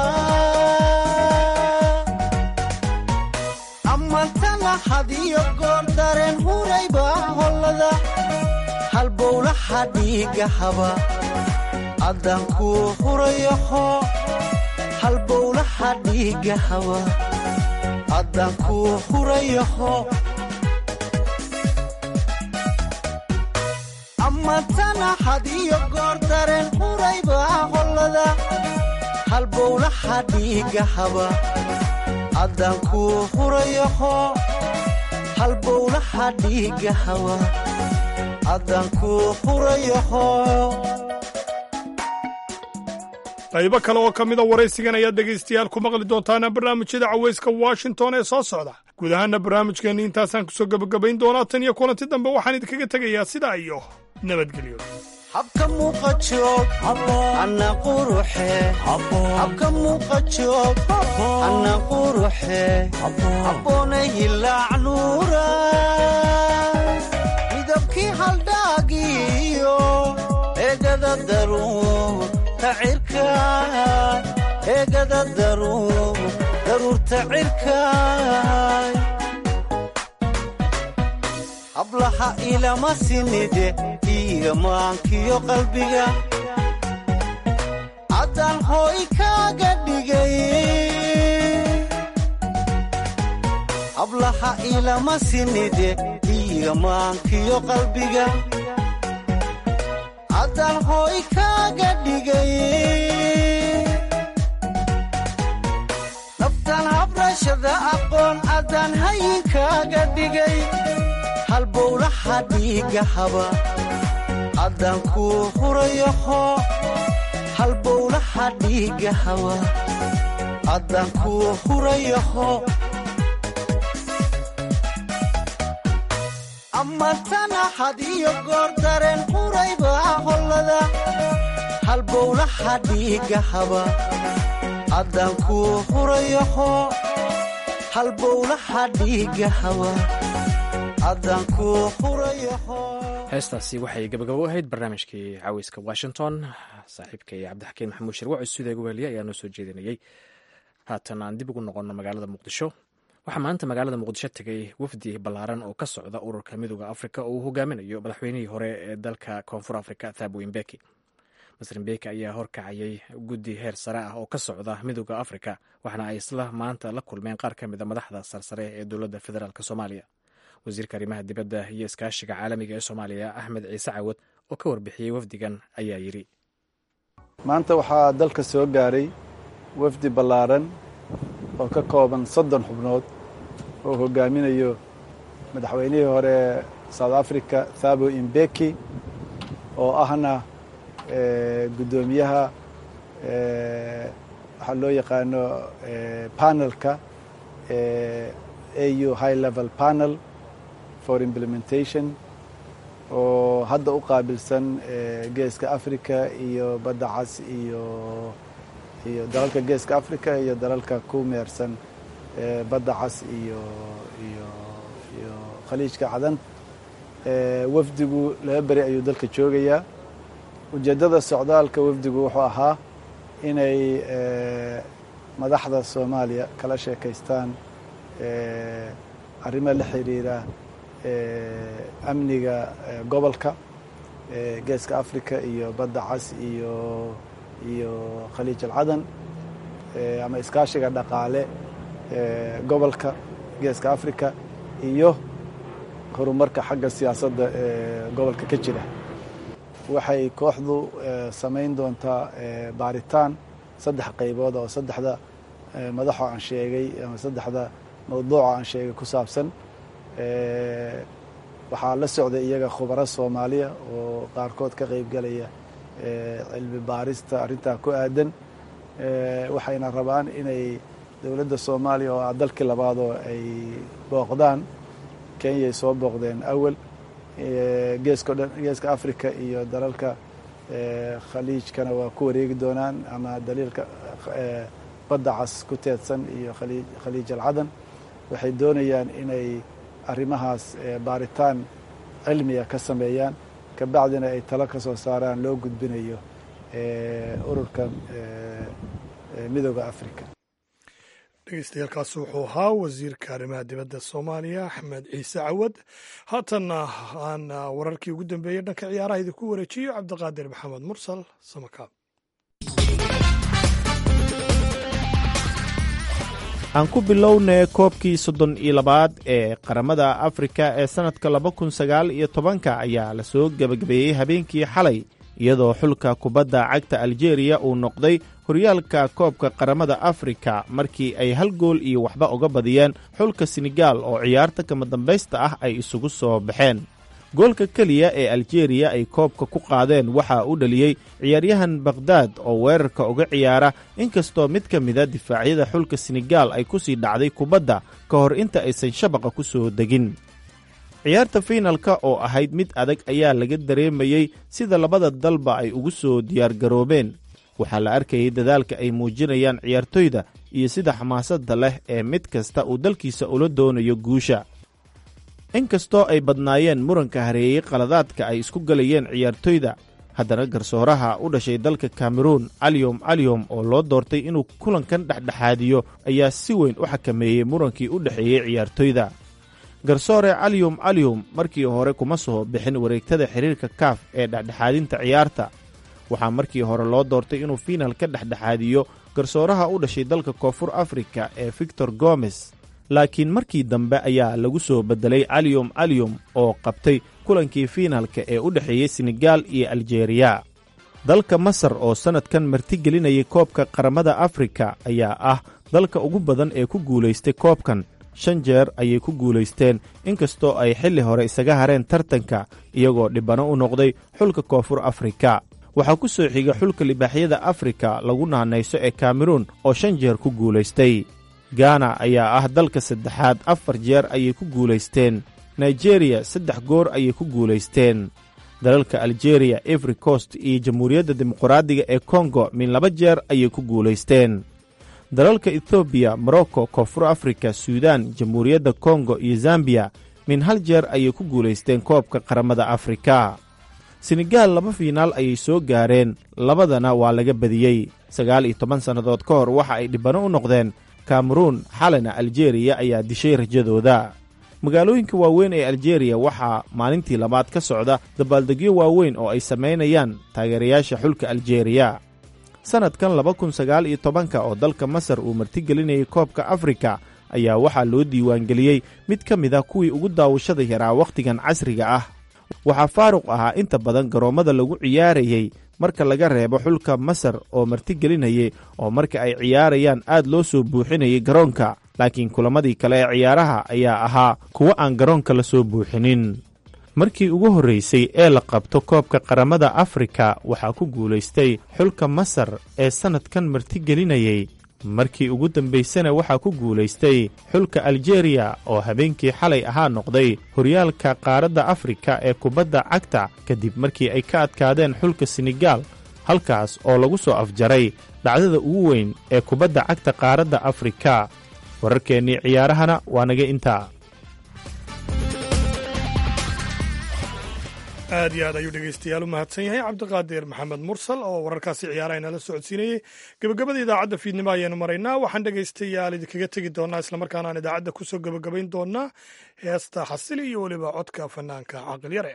amantana hadiyo goor dareen hurayba hollada halbowlaha dhiiga haba addaan kuu hurayaho halbowlaha dhiiga haba addaan kuu hurayaho amantana hadiyo goor dareen hurayba hollada halbowlaha dhiiga haba addaan kuu hurayaho halbowlaha dhiiga haba addaan kuu hurayaho qaybo kale oo ka mida waraysigan ayaad dhegaystayaal ku maqli doontaana barnaamijyada cawayska washington ee soo socda guud ahaana barnaamijkeenna intaasaan kusoo gebagabayn doonaa tan iyo kulanti dambe waxaan idinkaga tegayaa sidaa iyo nabadgelyo habka muuqa joog anna quruxe habka muuqa joog anna quruxe habboonay hilaac nuura midabkii haldhaagiyo eegada daruur tacirka eegada daruur daruurta cirkaay hablaha ilama sinide iyo maankiyo qalbiga haddaan hooy kaaga dhigay hablaha ilama sinide iyo maankiyo qalbiga haddaan hooy kaaga dhigay naftan habrashada aqoon haddaan hayinkaaga dhigay halbowlaha dhiiga haba haddaan kuu hurayaho halbowlaha dhiiga haba haddaan kuu hurayaho amantana had iyo goor dareen quraybaa hollada halbowlaha dhiiga haba haddaan kuu hurayaho halbowlaha dhiiga haba heestaasi waxay gabagabo ahayd barnaamijkii caweyska washington saaxiibkay cabdixakiin maxamuud shirwac stuudiga weheliye ayaa noo soo jeedinayey haatan aan dib ugu noqonno magaalada muqdisho waxaa maanta magaalada muqdisho tegay wafdi ballaaran oo ka socda ururka midooda afrika oo uu hogaaminayo madaxweynihii hore ee dalka koonfur afrika thabo imbeki masr imbeki ayaa horkacayay guddi heer sare ah oo ka socda midooda afrika waxaana ay isla maanta la kulmeen qaar ka mida madaxda sarsare ee dowladda federaalk soomaaliya wasiirka arrimaha dibadda iyo iskaashiga caalamiga ee soomaaliya axmed ciise cawad oo ka warbixiyey wafdigan ayaa yidhi maanta waxaa dalka soo gaaray wafdi ballaaran oo ka kooban soddon xubnood oo hogaaminayo madaxweynihii hore south africa thabo imbeki oo ahna guddoomiyaha waxaa loo yaqaano panelka au high level panel for implementation oo hadda u qaabilsan geeska africa iyo badda cas iyo iyo dalalka geeska africa iyo dalalka ku meersan badda cas iyo iyo iyo khaliijka cadan wafdigu laba beri ayuu dalka joogayaa ujeeddada socdaalka wafdigu wuxuu ahaa inay madaxda soomaaliya kala sheekaystaan arrimo la xiriira amniga gobolka geeska africa iyo badda cas iyo iyo khaliij alcadan ama iskaashiga dhaqaale gobolka geeska africa iyo horumarka xagga siyaasadda ee gobolka ka jira waxay kooxdu samayn doontaa baaritaan saddex qaybood oo saddexda madaxo aan sheegay ama saddexda mawduuca aan sheegay ku saabsan waxaa la socday iyaga khubaro soomaaliya oo qaarkood ka qeyb galaya cilmi baarista arrintaa ku aadan waxayna rabaan inay dowladda soomaaliya oo ah dalkii labaadoo ay booqdaan kenyay soo booqdeen awal geesko dhan geeska africa iyo dalalka khaliijkana waa ku wareegi doonaan ama daliilka badda cas ku teedsan iyo khaliij alcadan waxay doonayaan inay arrimahaas baaritaan cilmiga ka sameeyaan kabacdina ay talo ka soo saaraan loo gudbinayo ururkan midooda africa dhegeystayaaalkaasi wuxuu ahaa wasiirka arrimaha dibadda soomaaliya axmed ciise cawad haatanna aan wararkii ugu dambeeyey dhanka ciyaaraha idinku wareejiyo cabdiqaadir maxamed mursal samakaab aan ku bilownay koobkii soddon iyo labaad ee qaramada afrika ee sannadka laba kun sagaal iyo tobanka ayaa lasoo gebagabeeyey habeenkii xalay iyadoo xulka kubadda cagta aljeeriya uu noqday horyaalka koobka qaramada afrika markii ay hal gool iyo waxba uga badiyeen xulka senegaal oo ciyaarta kama dambaysta ah ay isugu soo baxeen goolka keliya ee aljeeriya ay koobka ku qaadeen waxaa u dhaliyey ciyaaryahan bakhdad oo weerarka uga ciyaara inkastoo mid ka mida difaacyada xulka senegaal ay ku sii dhacday kubadda ka hor inta aysan shabaqa ku soo degin ciyaarta fiinalka oo ahayd mid adag ayaa laga dareemayey sida labada dalba ay ugu soo diyaargaroobeen waxaa la arkayay dadaalka ay muujinayaan ciyaartoyda iyo sida xamaasadda leh ee mid kasta uu dalkiisa ula doonayo guusha inkastoo ay badnaayeen muranka hareeyey qaladaadka ay isku galayeen ciyaartoyda haddana garsooraha u dhashay dalka kameruun caliyom caliyom oo loo doortay inuu kulankan dhexdhexaadiyo ayaa si weyn u xakameeyey murankii u dhexeeyey ciyaartoyda garsoore caliyom caliyom markii hore kuma soo bixin wareegtada xiriirka kaaf ee dhexdhexaadinta ciyaarta waxaa markii hore loo doortay inuu fiinal ka dhexdhexaadiyo garsooraha u dhashay dalka koonfur afrika ee victor gomes laakiin markii dambe ayaa lagu soo beddelay caliyom caliyom oo qabtay kulankii fiinalka ee u dhexeeyey senegaal iyo aljeeriya dalka masar oo sannadkan martigelinayay koobka qaramada afrika ayaa ah dalka ugu badan ee ku guulaystay koobkan shan jeer ayay ku guulaysteen inkastoo ay xilli hore isaga hareen tartanka iyagoo dhibano u noqday xulka koonfur afrika waxaa ku soo xiga xulka libaaxyada afrika lagu naanayso ee kameruun oo shan jeer ku guulaystay gaana ayaa ah dalka saddexaad afar jeer ayay ku guulaysteen nigeriya saddex goor ayay ku guulaysteen dalalka aljeeriya efri cost iyo jamhuuriyadda dimuqraadiga ee kongo min laba jeer ayay ku guulaysteen dalalka ethoobiya morocco koonfur afrika suudaan jamhuuriyadda kongo iyo zambiya min hal jeer ayay ku guulaysteen koobka qaramada afrika senegaal laba fiinaal ayay soo gaareen labadana waa laga badiyey sagaal iyo toban sannadood ka hor waxa ay dhibano u noqdeen kameruun xalina aljeeriya ayaa dishay rajadooda magaalooyinka waaweyn ee aljeeriya waxaa maalintii labaad ka socda dabaaldegyo waaweyn oo ay samaynayaan taageerayaasha xulka aljeeriya sannadkan laba kun sagaal iyo tobanka oo dalka masar uu martigelinayay koobka afrika ayaa waxaa loo diiwaangeliyey mid ka mid a kuwii ugu daawashada yaraa wakhtigan casriga ah waxaa faaruq ahaa inta badan garoommada lagu ciyaarayey marka laga reebo xulka masar oo martigelinayay oo marka ay ciyaarayaan aad loo soo buuxinayay garoonka laakiin kulamadii kale ee ciyaaraha ayaa ahaa kuwo aan garoonka la soo buuxinin markii ugu horraysay ee la qabto koobka qaramada afrika waxaa ku guulaystay xulka masar ee sannadkan martigelinayay markii ugu dambaysana waxaa ku guulaystay xulka aljeeriya oo habeenkii xalay ahaa noqday horyaalka qaaradda afrika ee kubadda cagta kadib markii ay ka adkaadeen xulka senegaal halkaas oo lagu soo afjaray dhacdada ugu weyn ee kubadda cagta qaaradda afrika wararkeennii ciyaarahana waa naga intaa aad iyo aad ayuu dhegaystayaal u mahadsan yahay cabdiqaadir maxamed mursal oo wararkaasi ciyaaraha inala socodsiinayey gebagabada idaacadda fiidnimo ayaanu maraynaa waxaan dhegaystayaal idinkaga tegi doonaa islamarkaana aan idaacadda kusoo gebagabayn doonaa heesta xasili iyo weliba codka fanaanka caqilyare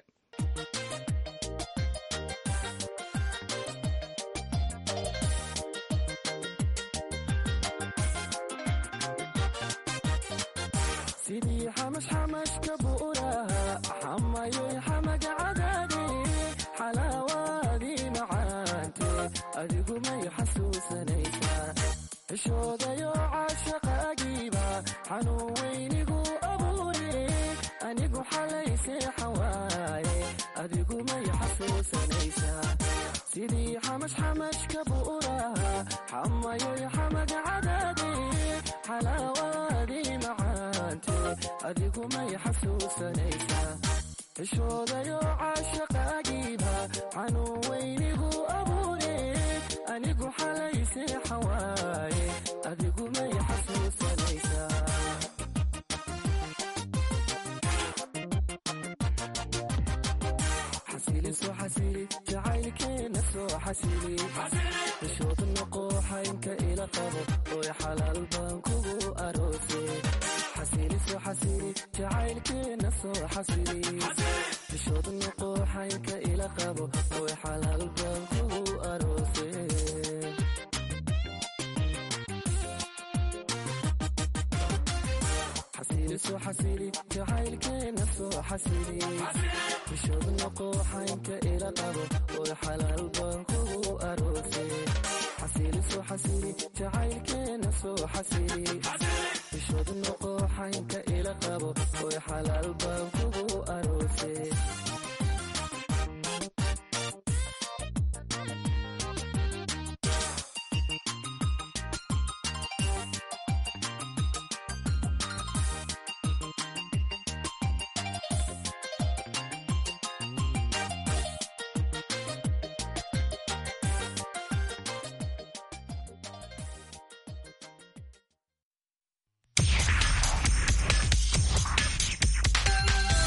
adigumay xasuusanaysaa xishoodayo caashaqaagiiba xanuun weynigu abuure anigu xalay seexan waaye adigumay xasuusanaysaa sidii xamash xamashka bu'uraha xamayoy xamag cadaade xalaawaadii macaante adigumay xasuusanaysaa xishoodayo caashaqaagiiba xanuun weynigu abuure anigu xalay seexan waaye adigumay xasuusanaysaa xasili soo xasili jacaylkeena soo xasili xishood noqo xaynka ila qabo oy xalaal baan kugu aroose xasili soo xasili jacaylkeena soo xasili xishood noqo xaynka ila qabo oy xalaal baan kugu aroose xasili soo xasili jacaylkeena soo xasili xishood noqo xaynka ila qabo oy xalaal baan kugu aroose xasili soo xasili jacaylkeena soo xasili xishood noqo xaynka ila qabo oy xalaal baan kugu aroose